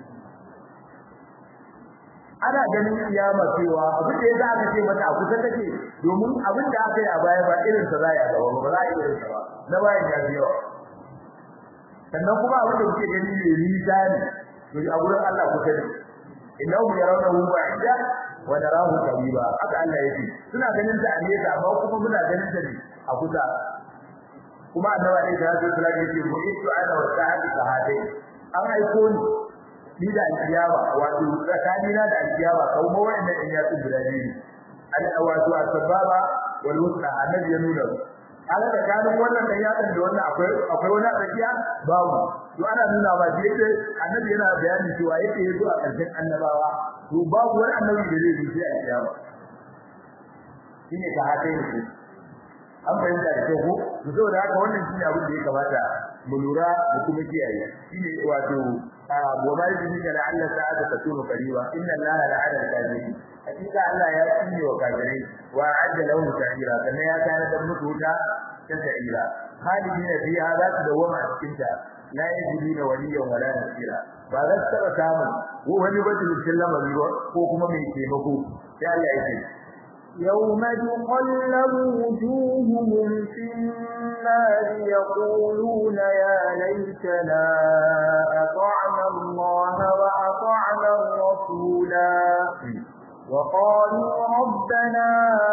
ana ganin kiyama cewa abin da yasa aka ce mata a kusa take domin abin da aka yi a baya ba irin sa zai gaba ba za a yi irin sa ba na bayan ya biyo sannan kuma abin da kuke gani ne nisa ne to a gurin Allah kusa ne innahu yarawnahu ba'ida wa narahu qariba haka Allah yake suna ganin sa a nesa amma kuma muna ganin sa ne a kusa kuma annabi ne da zai kula da shi mu itu ana wa sa'ati sahadai an aiko ni ni da alkiyama wato tsakani na da alkiyama kuma wannan in ya tsu guda biyu al wato asbaba wal wusta annabi ya nuna kaga tsakanin wannan da yadan da wannan akwai akwai wani tsakiya babu to ana nuna ba da yake annabi yana bayani cewa yake yazo a karshen annabawa to babu wani annabi da zai yi a kiyama shine ka haka yake an fahimta da kyau ko to saboda haka wannan shine abin da ya kamata mu lura da kuma kiyaye shine wato wa ma yudrika la alla sa'ata takunu qariba inna allaha la'ana al-kafirin hakika Allah ya tsine wa kafirai wa adda lahum sa'ira kana ya kana da mutu wuta ta sa'ira khalidina fiha za su dawama a cikin ta la yajiduna waliyan wala nasira ba za su taba samu wani bacin cikin lamari ko kuma mai taimako sai Allah ya ce يوم تقلب وجوههم في النار يقولون يا ليتنا أطعنا الله وأطعنا الرسولا وقالوا ربنا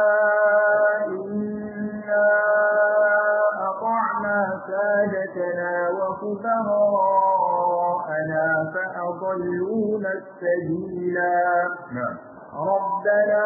إنا أطعنا سادتنا وكبراءنا فأضلونا السبيلا na'am ربنا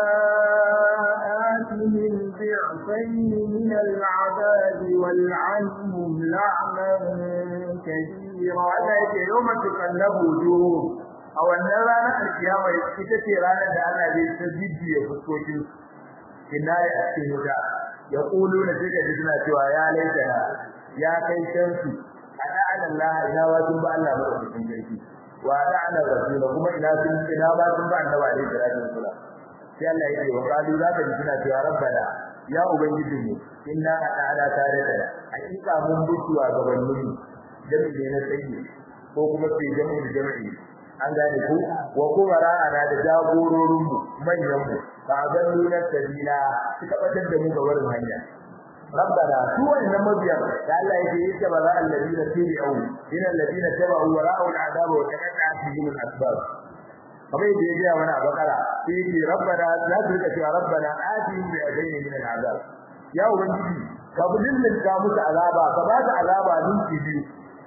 آتهم ضعفين من العذاب والعنهم لعنا كثيرا Allah yake yawma tuqallabu wujuhum a wannan ranar alkiyama ita ce ranar da Allah zai ta jijjiye fuskokin kinaya a cikin wuta ya kulu na sai kaji suna cewa ya laitana ya kai kansu a ta'ala Allah ina wa sun ba Allah madaukakin sarki wa ta'ala rasul kuma ina sun ina ba sun ba annabi alaihi salatu wasalam sai Allah ya ce wa qalu za ka ji suna cewa rabbana ya ubangiji mu inna ta'ala tare da hakika mun butuwa gaban mu jami'i na sayyi ko kuma sai jami'i jami'i an gane ku wa kubara ana da jagororin mu manyan mu ba zan nuna sabila suka batar da mu ga wurin hanya rabbana su wannan mabiyan da Allah yake yi ta bara alladina tabi'u ila alladina tabi'u wa ra'u al'adab wa taqatta'at bihim al-asbab kamar yadda ya ga wani a bakara sai yake rabbana la turka cewa rabbana atihim bi ajrin min al'azab ya ubangiji ka budin ka musu azaba ka ba su azaba ninki biyu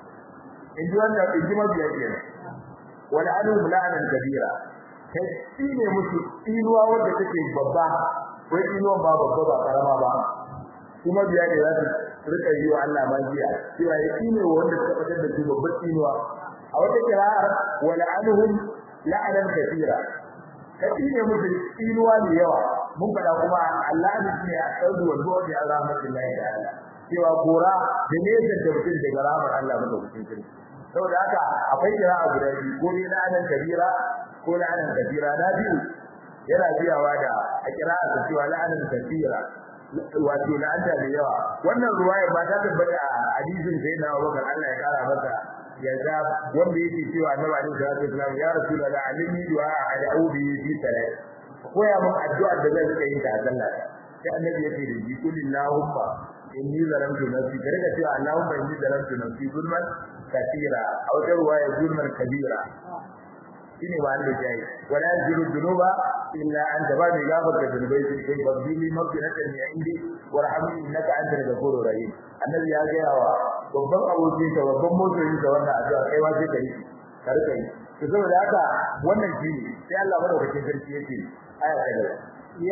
in ji wannan in ji mabiya kenan wala anhum la'anan kabira kai shine musu inuwa wanda take babba wai inuwa ba babba ba karama ba kuma biya ne za su rika yi wa Allah magiya cewa ya shine wanda suka fitar da su babbar inuwa a wata kira'ar wala anhum la'anan kabira kai shine musu inuwa ne yawa mun fada kuma Allah ne shine a saudu wal bu'di an rahmatullahi ta'ala cewa gora da ne da mutum daga rahmar Allah madaukakin sarki saboda haka akwai kira'a guda biyu ko ne la'anan kabira ko la'anan kabira na biyu yana biyawa da a kira'a ta cewa la'anan kabira wato la'anta da yawa wannan ruwaya ba ta tabbata a hadisin sai na Abubakar Allah ya kara masa yarda wanda yake cewa Annabi alaihi salatu wasallam ya rasulullah alimni du'a ad'u bi fi salat koya mun addu'a da zan yi ta a sallah sai annabi yake da ji kulillahumma inni zalamtu nafsi kare da cewa Allahumma inni zalamtu nafsi zulman katira aw tarwa ya zulman kabira shine ba Allah jayi wala yaziru dhunuba illa anta ba bi gafar da dhunubai sai kai babbi maghfiratan min indi warhamni innaka antal ghafurur rahim annabi ya ga yawa babban aboki ka babban motoyi da wannan addu'a kai ma sai kai ka rika yi to saboda haka wannan shine sai Allah madaukakin sarki yake aya ta gaba يا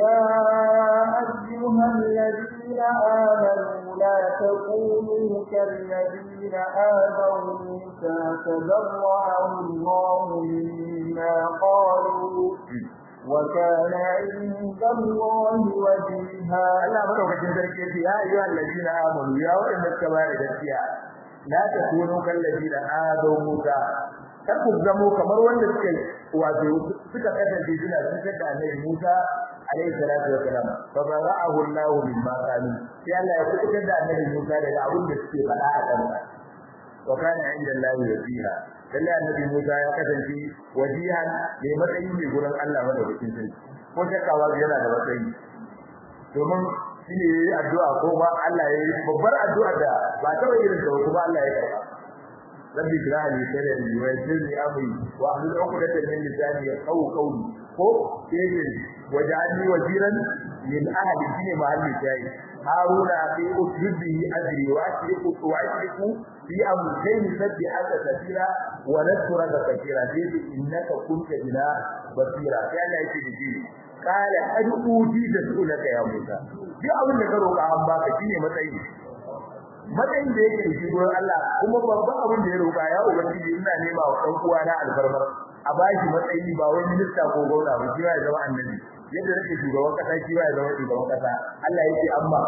أيها الذين آمنوا لا تكونوا كالذين آذوا موسى فبرأه الله مما قالوا وكان عند الله وجيها Allah madaukakin sarki yace ya ayyuhal ladina amanu ya wanda suka bayar da gaskiya la takunu kal ladina adaw musa kar ku zamo kamar wanda suka wato suka kasance suna cutar da annabi Musa alaihi salatu wa salam fa bara'ahu Allah mimma qalu sai Allah ya kubutar da annabi Musa daga abin da suke faɗa a kansa wa kana inda Allah wajiha lalle annabi Musa ya kasance wajihan mai matsayi ne gurin Allah madaukakin sarki ko shakawa yana da matsayi domin shine yayi addu'a ko ba Allah yayi babbar addu'a da ba ta irin da kuma Allah ya karba rabbi ij'al li sadri wa yassir li amri wa ahlul 'uqdatan min lisani yafqahu qawli ko yayin waj'alni waziran min ahli shine mahalli jayi haruna fi usjudihi ajri wa ashriku wa ashriku fi amrin sabbi hada kathira wa nadhkuraka kathira dai innaka kunta ila basira sai Allah yake da shi kala adu'uti da sulaka ya Musa duk abin da ka roƙa an baka shine matsayi matsayin da yake shi gurin Allah kuma babban abin da ya roƙa ya ubangiji ina nema wa ɗan uwa na alfarmar a bashi matsayi ba wai minista ko gwamna ba shi ya zama annabi yadda nake shugaban kasa shi ya zama shugaban kasa Allah yake amma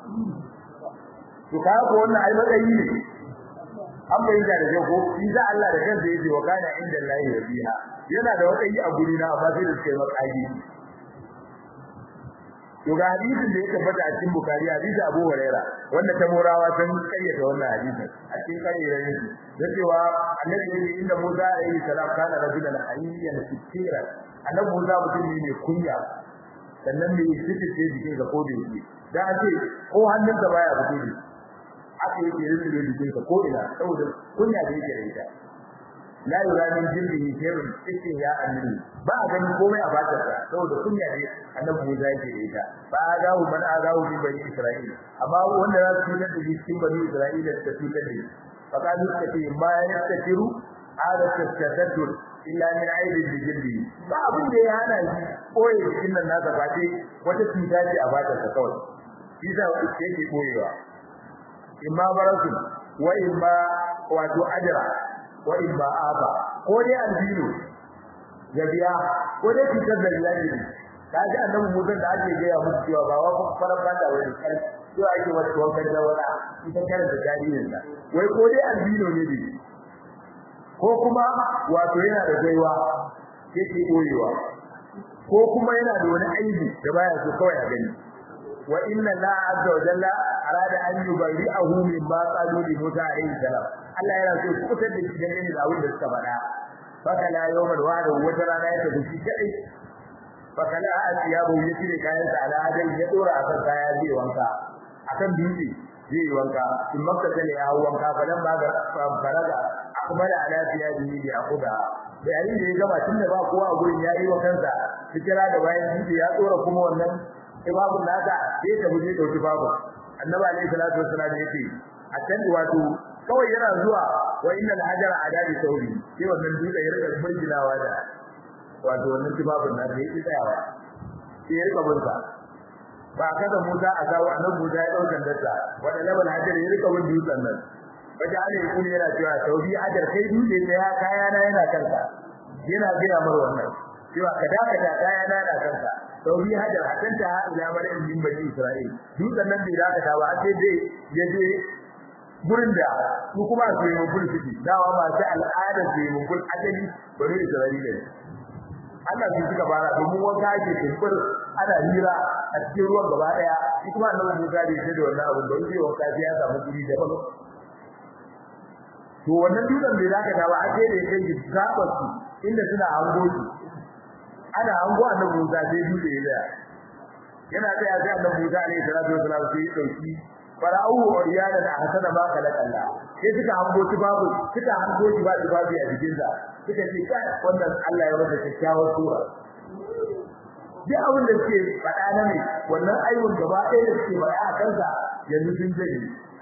to ka ko wannan ai matsayi ne an bayyana da ko shi da Allah da kansa yake wa kana inda Allah ya biha yana da matsayi a guri na amma sai da suka yi matsayi to ga hadisin da ya tabbata a cikin Bukhari hadisi Abu Huraira wanda ta morawa sun kayyata wannan hadisin a cikin kayyarayin shi da cewa annabi ne inda Musa alayhi salam kana rajulan hayyan sitira annabi Musa mutum ne mai kunya sannan mai sitice jikin ga kodi yake da ake ko hannun da baya fito ne aka yi ke rinda jikin ka ko ina saboda kunya da yake da ita la yura min jildihi shay'un cikin ya annabi ba a gani komai a batar sa saboda kunya ne annabi Musa yake da ita ba agahu man agahu bi bani Isra'il amma wanda za su tunar da cikin bani Isra'ila da tunar da fa kalu kace ma yastakiru ada tasaddur illa min aibi jildi ba abin da ya hana shi koyi cikin nan nasa ba ce wata cuta ce a batar sa kawai shi da yake koyewa imma barasu wa imma wato ajra wa in ba aba ko dai albino ya biya ko dai cutar da yaji kaji annabi Musa da ake gaya musu cewa ba wa faran banda wani kai to ake wata wankan da wala ita kare da jaririn sa wai ko dai albino ne dai ko kuma wato yana da gaiwa yake koyewa ko kuma yana da wani aibi da baya so kawai a gani wa inna la azza wa jalla arada an yubayyi'ahu mimma qalu li Musa alayhi salam Allah yana so ku fitar da shi dangane da abin da suka faɗa faka la yawmal wa'd wata rana ya tafi shi kadai faka la asiyabu ya cire kayan sa ala hadin ya dora akan kaya zai wanka akan dutse zai wanka in makka da ya wanka falan ba ga faraga akmala ala siyadi bi akuda da yayin da ya gama tunda ba kowa a gurin ya yi wa kansa fikira da bayan dutse ya dora kuma wannan ibabun naka sai ta buje dauki babu annabi alayhi salatu wassalam yake a can wato kawai yana zuwa wa innal hajara adadi sauri sai wannan dutse ya rika burginawa da wato wannan ibabun naka yake tsayawa sai ya rika bunsa ba kada Musa a kawo annabi Musa ya dauka dasa wanda labal hajar ya rika bin dutsen nan baje Allah ya kuni yana cewa sauri hajar kai dutse da ya kaya na yana kanka yana gina mar wannan cewa ka dakata kaya na yana kanka sauri hajar hakanta ila maryam min bani isra'il dutsen nan bai dakata ba sai dai ya je gurin da su kuma su yi mun suke dawa ba sai al'adar su yi mun ajali bani isra'ila Allah su suka fara domin wanka ake tumfur ana hira a cikin ruwan gaba daya shi kuma annabi Musa bai ce da wannan abin da yake wanka sai ya samu guri daban to wannan dutsen bai dakata ba a sai da yake gabar su inda suna hango shi ana hango annabi Musa sai dutse ya tsaya yana tsaya sai annabi Musa alaihi salatu wasalam sai ya dauki fara'u uriyana da hasana ma kalakalla sai suka hango shi babu suka hango shi ba shi babu a jikin sa suka ce kai wannan Allah ya masa kyakkyawar sura duk abin da suke faɗa na mai wannan ayyukan gaba ɗaya da suke faɗa a kansa yanzu sun jage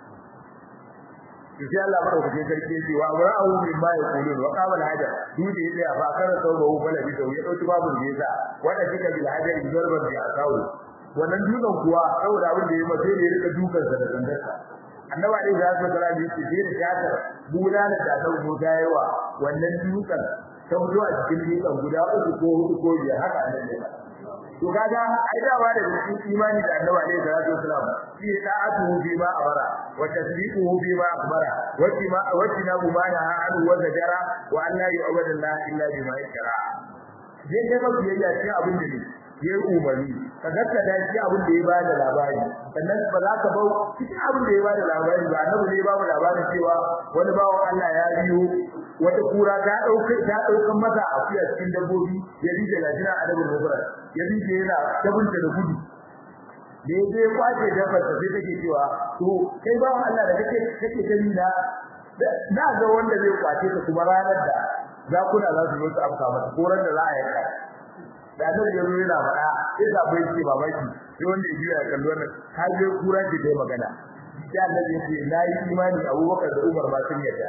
to sai Allah madaukakin sarki yake wa abra'u min ma yaqulun wa qala al-hajar duje ya fa kara sauro bala bi da ya dauki babu da yasa wanda kika bil hajar zarban bi akawu wannan dukan kuwa saboda abin da ya mace ne rika dukan sa da dandarsa annabi alaihi salatu wasallam yake sai da shakar bulala da dau Musa yawa wannan dukan ta fito a cikin dukan guda uku ko hudu ko biyar haka annabi to kaga ai dawa da cikin imani da annabi alaihi salatu wasallam shi ta'atuhu bi ma amara wa tasdiquhu bi ma akhbara wa ma wa tinabu ma naha an wa zajara wa an la yu'badu Allah illa bima yashra dai dai mafi yayya cikin abin da ne ya umarni ka gaskata shi abin da ya bada labari sannan ba za ka bau cikin abin da ya bada labari ba annabi ne ba mu labarin cewa wani bawan Allah ya biyo wata kura ta dauke ta daukan masa akuya cikin dabbobi ya rike lajina a dabbar mubara ya rike yana tabunta da gudu da ya je kwace dabbar sai take cewa to kai bawan Allah da kake kake gani na na ga wanda zai kwace ka kuma ranar da zakuna za su zo su afka masa koran da za a yanka da nan ya zo yana faɗa sai da bai ce babaki sai wanda ya biya kallo wannan ka je kura ki dai magana sai Allah ya ce na yi imani Abubakar da Umar ma sun yarda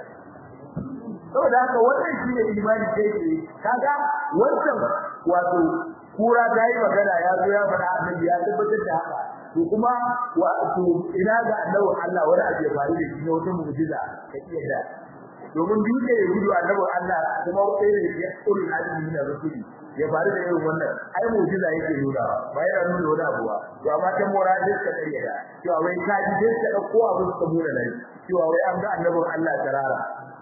saboda haka wannan shi ne imani kai ke kaga wannan wato kura ta yi magana ya zo ya faɗa annabi ya tabbatar da haka to kuma wato ina ga annabi Allah wani abu ya faru da shi ne wata mu'jiza ka iya da domin dutse ya gudu annabin Allah kuma sai da ya kullu azumi na rasuli ya faru da irin wannan ai mu'jiza yake nuna ba yana nuna wani abu ba to amma ta mora da ka kare da cewa wai ka ji sai ka dauko abu ka mura nan cewa wai an ga annabin Allah tarara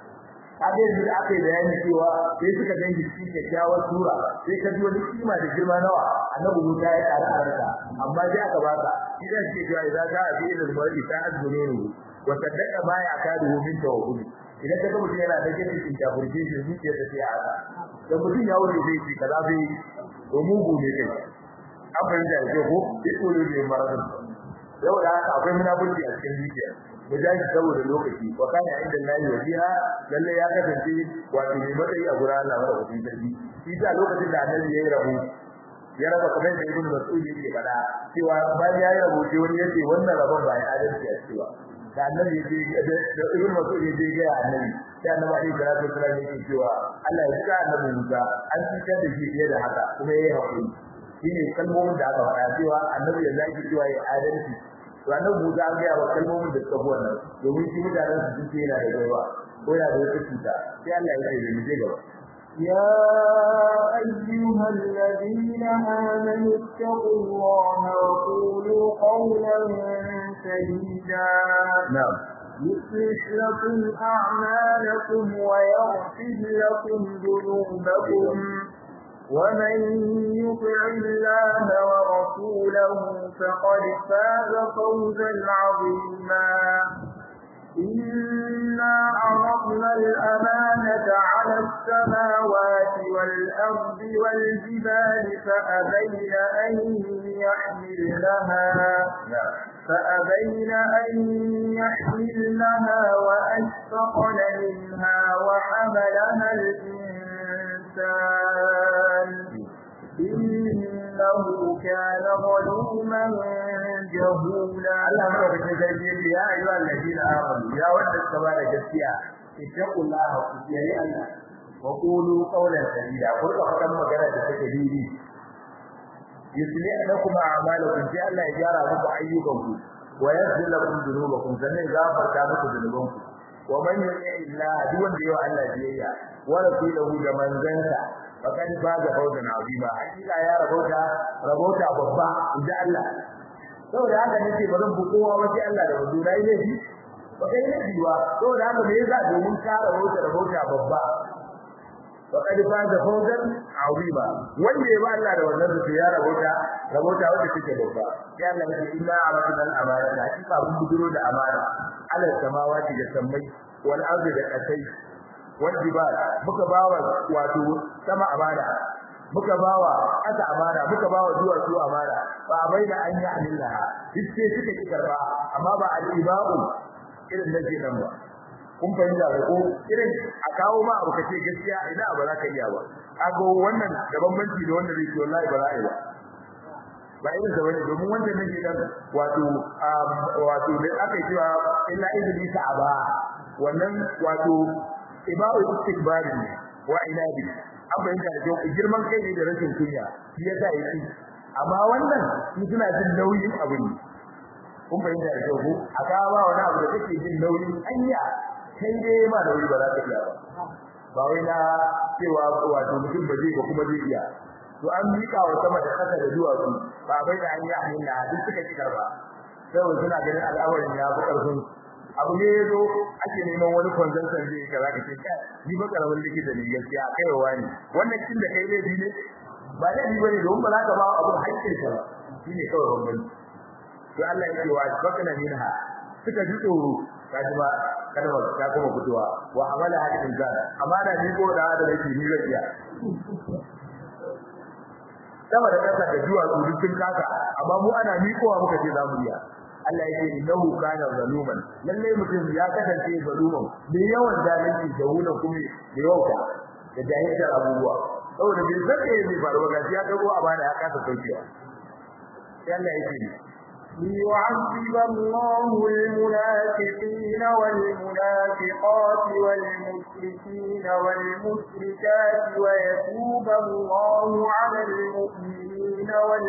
abin da aka yi bayani cewa sai suka dangi cikin kyakkyawar sura sai ka ji wani kima da girma nawa annabi Musa ya kara arka amma sai aka baka idan ce cewa idan ka abi ilal mar'i ta azmunu wa saddaqa ma ya kadu min tawakkuli idan ka ga mutum yana da gidan cikin kafirci shi zuciya ta sai aka da mutum ya wuce zai ce kaza bai to mugu ne kai an fahimta da ko ikulu ne maradun yau da haka akwai munafurci a cikin zuciya mu jaji saboda lokaci wa kana inda Allah wajiha lalle ya kasance wato mai matsayi a gurin Allah wa rabbi sarki shi ta lokacin da annabi yayi rabu ya raba kamar da ibnu mas'ud yake faɗa cewa bayan yayi rabu sai wani yace wannan rabon ba ya adalci a cewa da annabi yace da ibnu mas'ud yace ga annabi sai annabi alaihi salatu wasallam yake cewa Allah ya saka annabi Musa an cikar da shi fiye da haka kuma yayi hakuri shine kalmomin da aka faɗa cewa annabi ya zaki cewa ya adalci to annabi Musa an ga wa kalmomin da suka buwa nan domin shi mutanen su sun ce yana da gaiwa ko yana da wata cuta sai Allah ya ce mu je gaba يا أيها الذين آمنوا اتقوا الله وقولوا قولا سديدا na'am يصلح لكم أعمالكم ويغفر لكم ذنوبكم ومن يطع الله ورسوله فقد فاز فوزا عظيما إنا عرضنا الأمانة على السماوات والأرض والجبال فأبين أن يحملنها na'am فأبين أن يحملنها وأشفقن منها وحملها الإنسان إنه كان ظلوما جهولا Allah madaukakin sarki yace ya ayyuha alladina amanu ya wanda suka ba da gaskiya ittaqullaha ku kiyaye Allah wa qulu qawlan sadida ku ka faɗan magana da take didi yuslih lakum a'malakum sai Allah ya gyara muku ayyukanku wa yaghfir lakum dhunubakum sannan ya gafarta muku dhunubanku wa man yuti illa duk wanda yawa Allah biyayya wa rasulahu da manzansa faqad faza fawzan azima hakika ya rabota rabota babba inda Allah saboda haka nake ba zan buko wa sai Allah da wazo dai ne shi ba kai ne biwa saboda haka me yasa domin ka rabota rabota babba faqad faza fawzan azima wanda ya ba Allah da wannan su ya rabota rabota wanda take babba sai Allah ya ce inna aradna al-amana hakika mun buduro da amana ala samawati da sammai wal ardi da kasai wal jibal muka bawa wato sama amana muka bawa aka amana muka bawa duwatsu amana ba bai da an yi amillaha duk sai suka ki karba amma ba al-ibau irin da ke nan ba kun fahimta da ko irin a kawo ma abu kace gaskiya ina ba za ka iya ba kago wannan da bambanci da wanda zai ce wallahi ba za a yi ba ba irin sa bane domin wannan ne dan wato wato da aka yi cewa illa iblisa aba wannan wato ibau istikbarin ne wa inabi an fahimta da kyau girman kai ne da rashin kunya shi yasa yake amma wannan su suna jin nauyin abu ne kun fahimta da kyau ko a kawo ba wani abu da kake jin nauyin anya kai dai ma nauyi ba za ka iya ba ba wai na cewa wato mutum ba zai ba kuma zai iya to an miƙa wa sama da ƙasa da duwatsu ba bai da an yi amina duk suka ci karba saboda suna ganin al'amarin ya fi ƙarfin abu ne yazo ake neman wani consultant zai kaza ka ce kai ni ba karamin likita ne gaskiya kai wa ne wannan kin da kai laifi ne ba laifi bane don ba za ka ba abu haƙƙin ka ba shine kawai bambanci to Allah ya ce wa bakana minha suka ji tsoro kaji ba kada ba ta kuma fitowa wa amala hadin zan amana ni ko da da nake ni zai iya sama da kasa da juwa su sun kasa amma mu ana miƙowa muka ce za mu iya Allah ya ce innahu kana zaluman lalle mutum ya kasance zaluman da yawan zalunci da wulan kuma da yauka da jahilcin abubuwa saboda bai san me zai faru ba ya dago a bana ya kasa saukewa sai Allah ya ce ليعذب الله المنافقين والمنافقات والمشركين والمشركات ويتوب الله على المؤمنين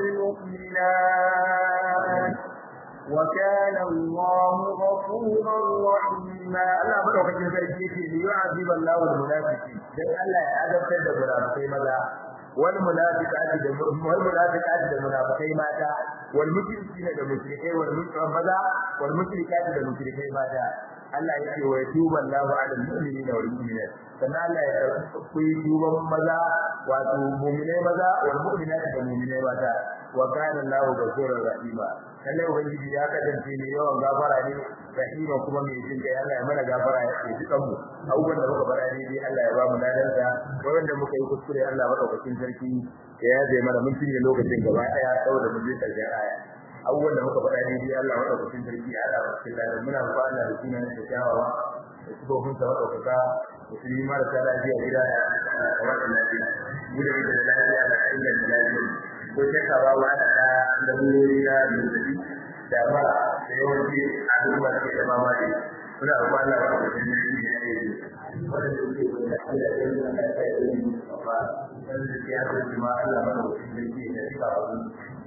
والمؤمنات وكان الله غفورا رحيما Allah madaukakin sarki yake li yu'azib Allahu al-munafiqin dan Allah ya azabtar da munafikai maza wal munafiqati da wal munafiqati da munafikai mata wal mushrikina da mushrikai wal mushrikai maza wal mushrikati da mushrikai mata Allah ya ce wa yatubu Allahu 'ala al-mu'minina wal mu'minat sannan Allah ya karɓi tuban maza wato mu'minai maza wal mu'minati da mu'minai mata wa kana Allahu ghafurur rahima lalle ubangiji ya kasance ne yawan gafara ne rahima kuma mai jin kai Allah ya mana gafara ya ji kanmu abubuwan da muka fara ne Allah ya ba mu ladansa wanda muka yi kuskure Allah madaukakin sarki ya yaje mana mun cinye lokacin gaba daya saboda mun je karshen aya abubuwan da muka fara ne Allah madaukakin sarki ya Allah cikin ladan muna fara Allah da sunan da kyawawa da sifofin sa madaukaka musulmi marasa lafiya gida da kamar da lafiya mu da muke da lafiya da inganta lafiya ko shakka ba wa da da wuri na zazzabi da ba da yawanci abubuwa da ke da mamaki muna roƙon Allah ba da jin daɗi da yake yi wanda suke da Allah ya yi da kai da yi ba wanda ke haka kuma Allah ba da jin daɗi da shi ba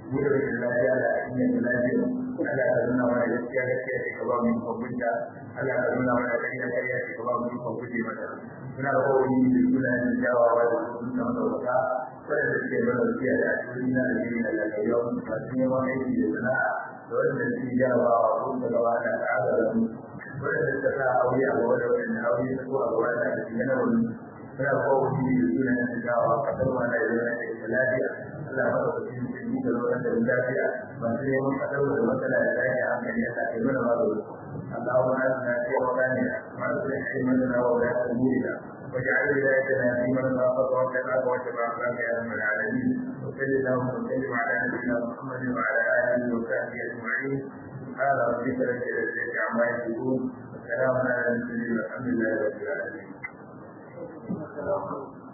mu da rashin lafiya da ainihin da lafiya Allah ka nuna mana gaskiya gaskiya ce ka ba mu ikon bunta Allah ka nuna mana ƙarya ƙarya ce ka ba mu ikon guje mata muna da kowani da suna yin jawawa da sun san sauka wadanda suke mana gaskiya da asiri na da jini da lafiyar masu neman aiki da sana'a da wadanda suke jarabawa ko da gaba da ta'ada da mu wadanda suka sa aure a gaba da wadanda aure ta ko a gaba da cikin yana wani muna da kowani da suna yin jawawa kasar ma da yana da lafiya Allah ba da cikin cikin da wannan da lafiya masu neman kasar da matsala da lafiya hankali ya sa ke mana magana اللهم اجعلنا في اوطاننا واصلح ائمتنا وولاة امورنا واجعل ولايتنا في من خافك واتقاك واتبع اخلاقك يا رب العالمين وصل اللهم وسلم على نبينا محمد وعلى اله وصحبه اجمعين سبحان ربك رب العزه عما يصفون وسلام على المرسلين والحمد لله رب العالمين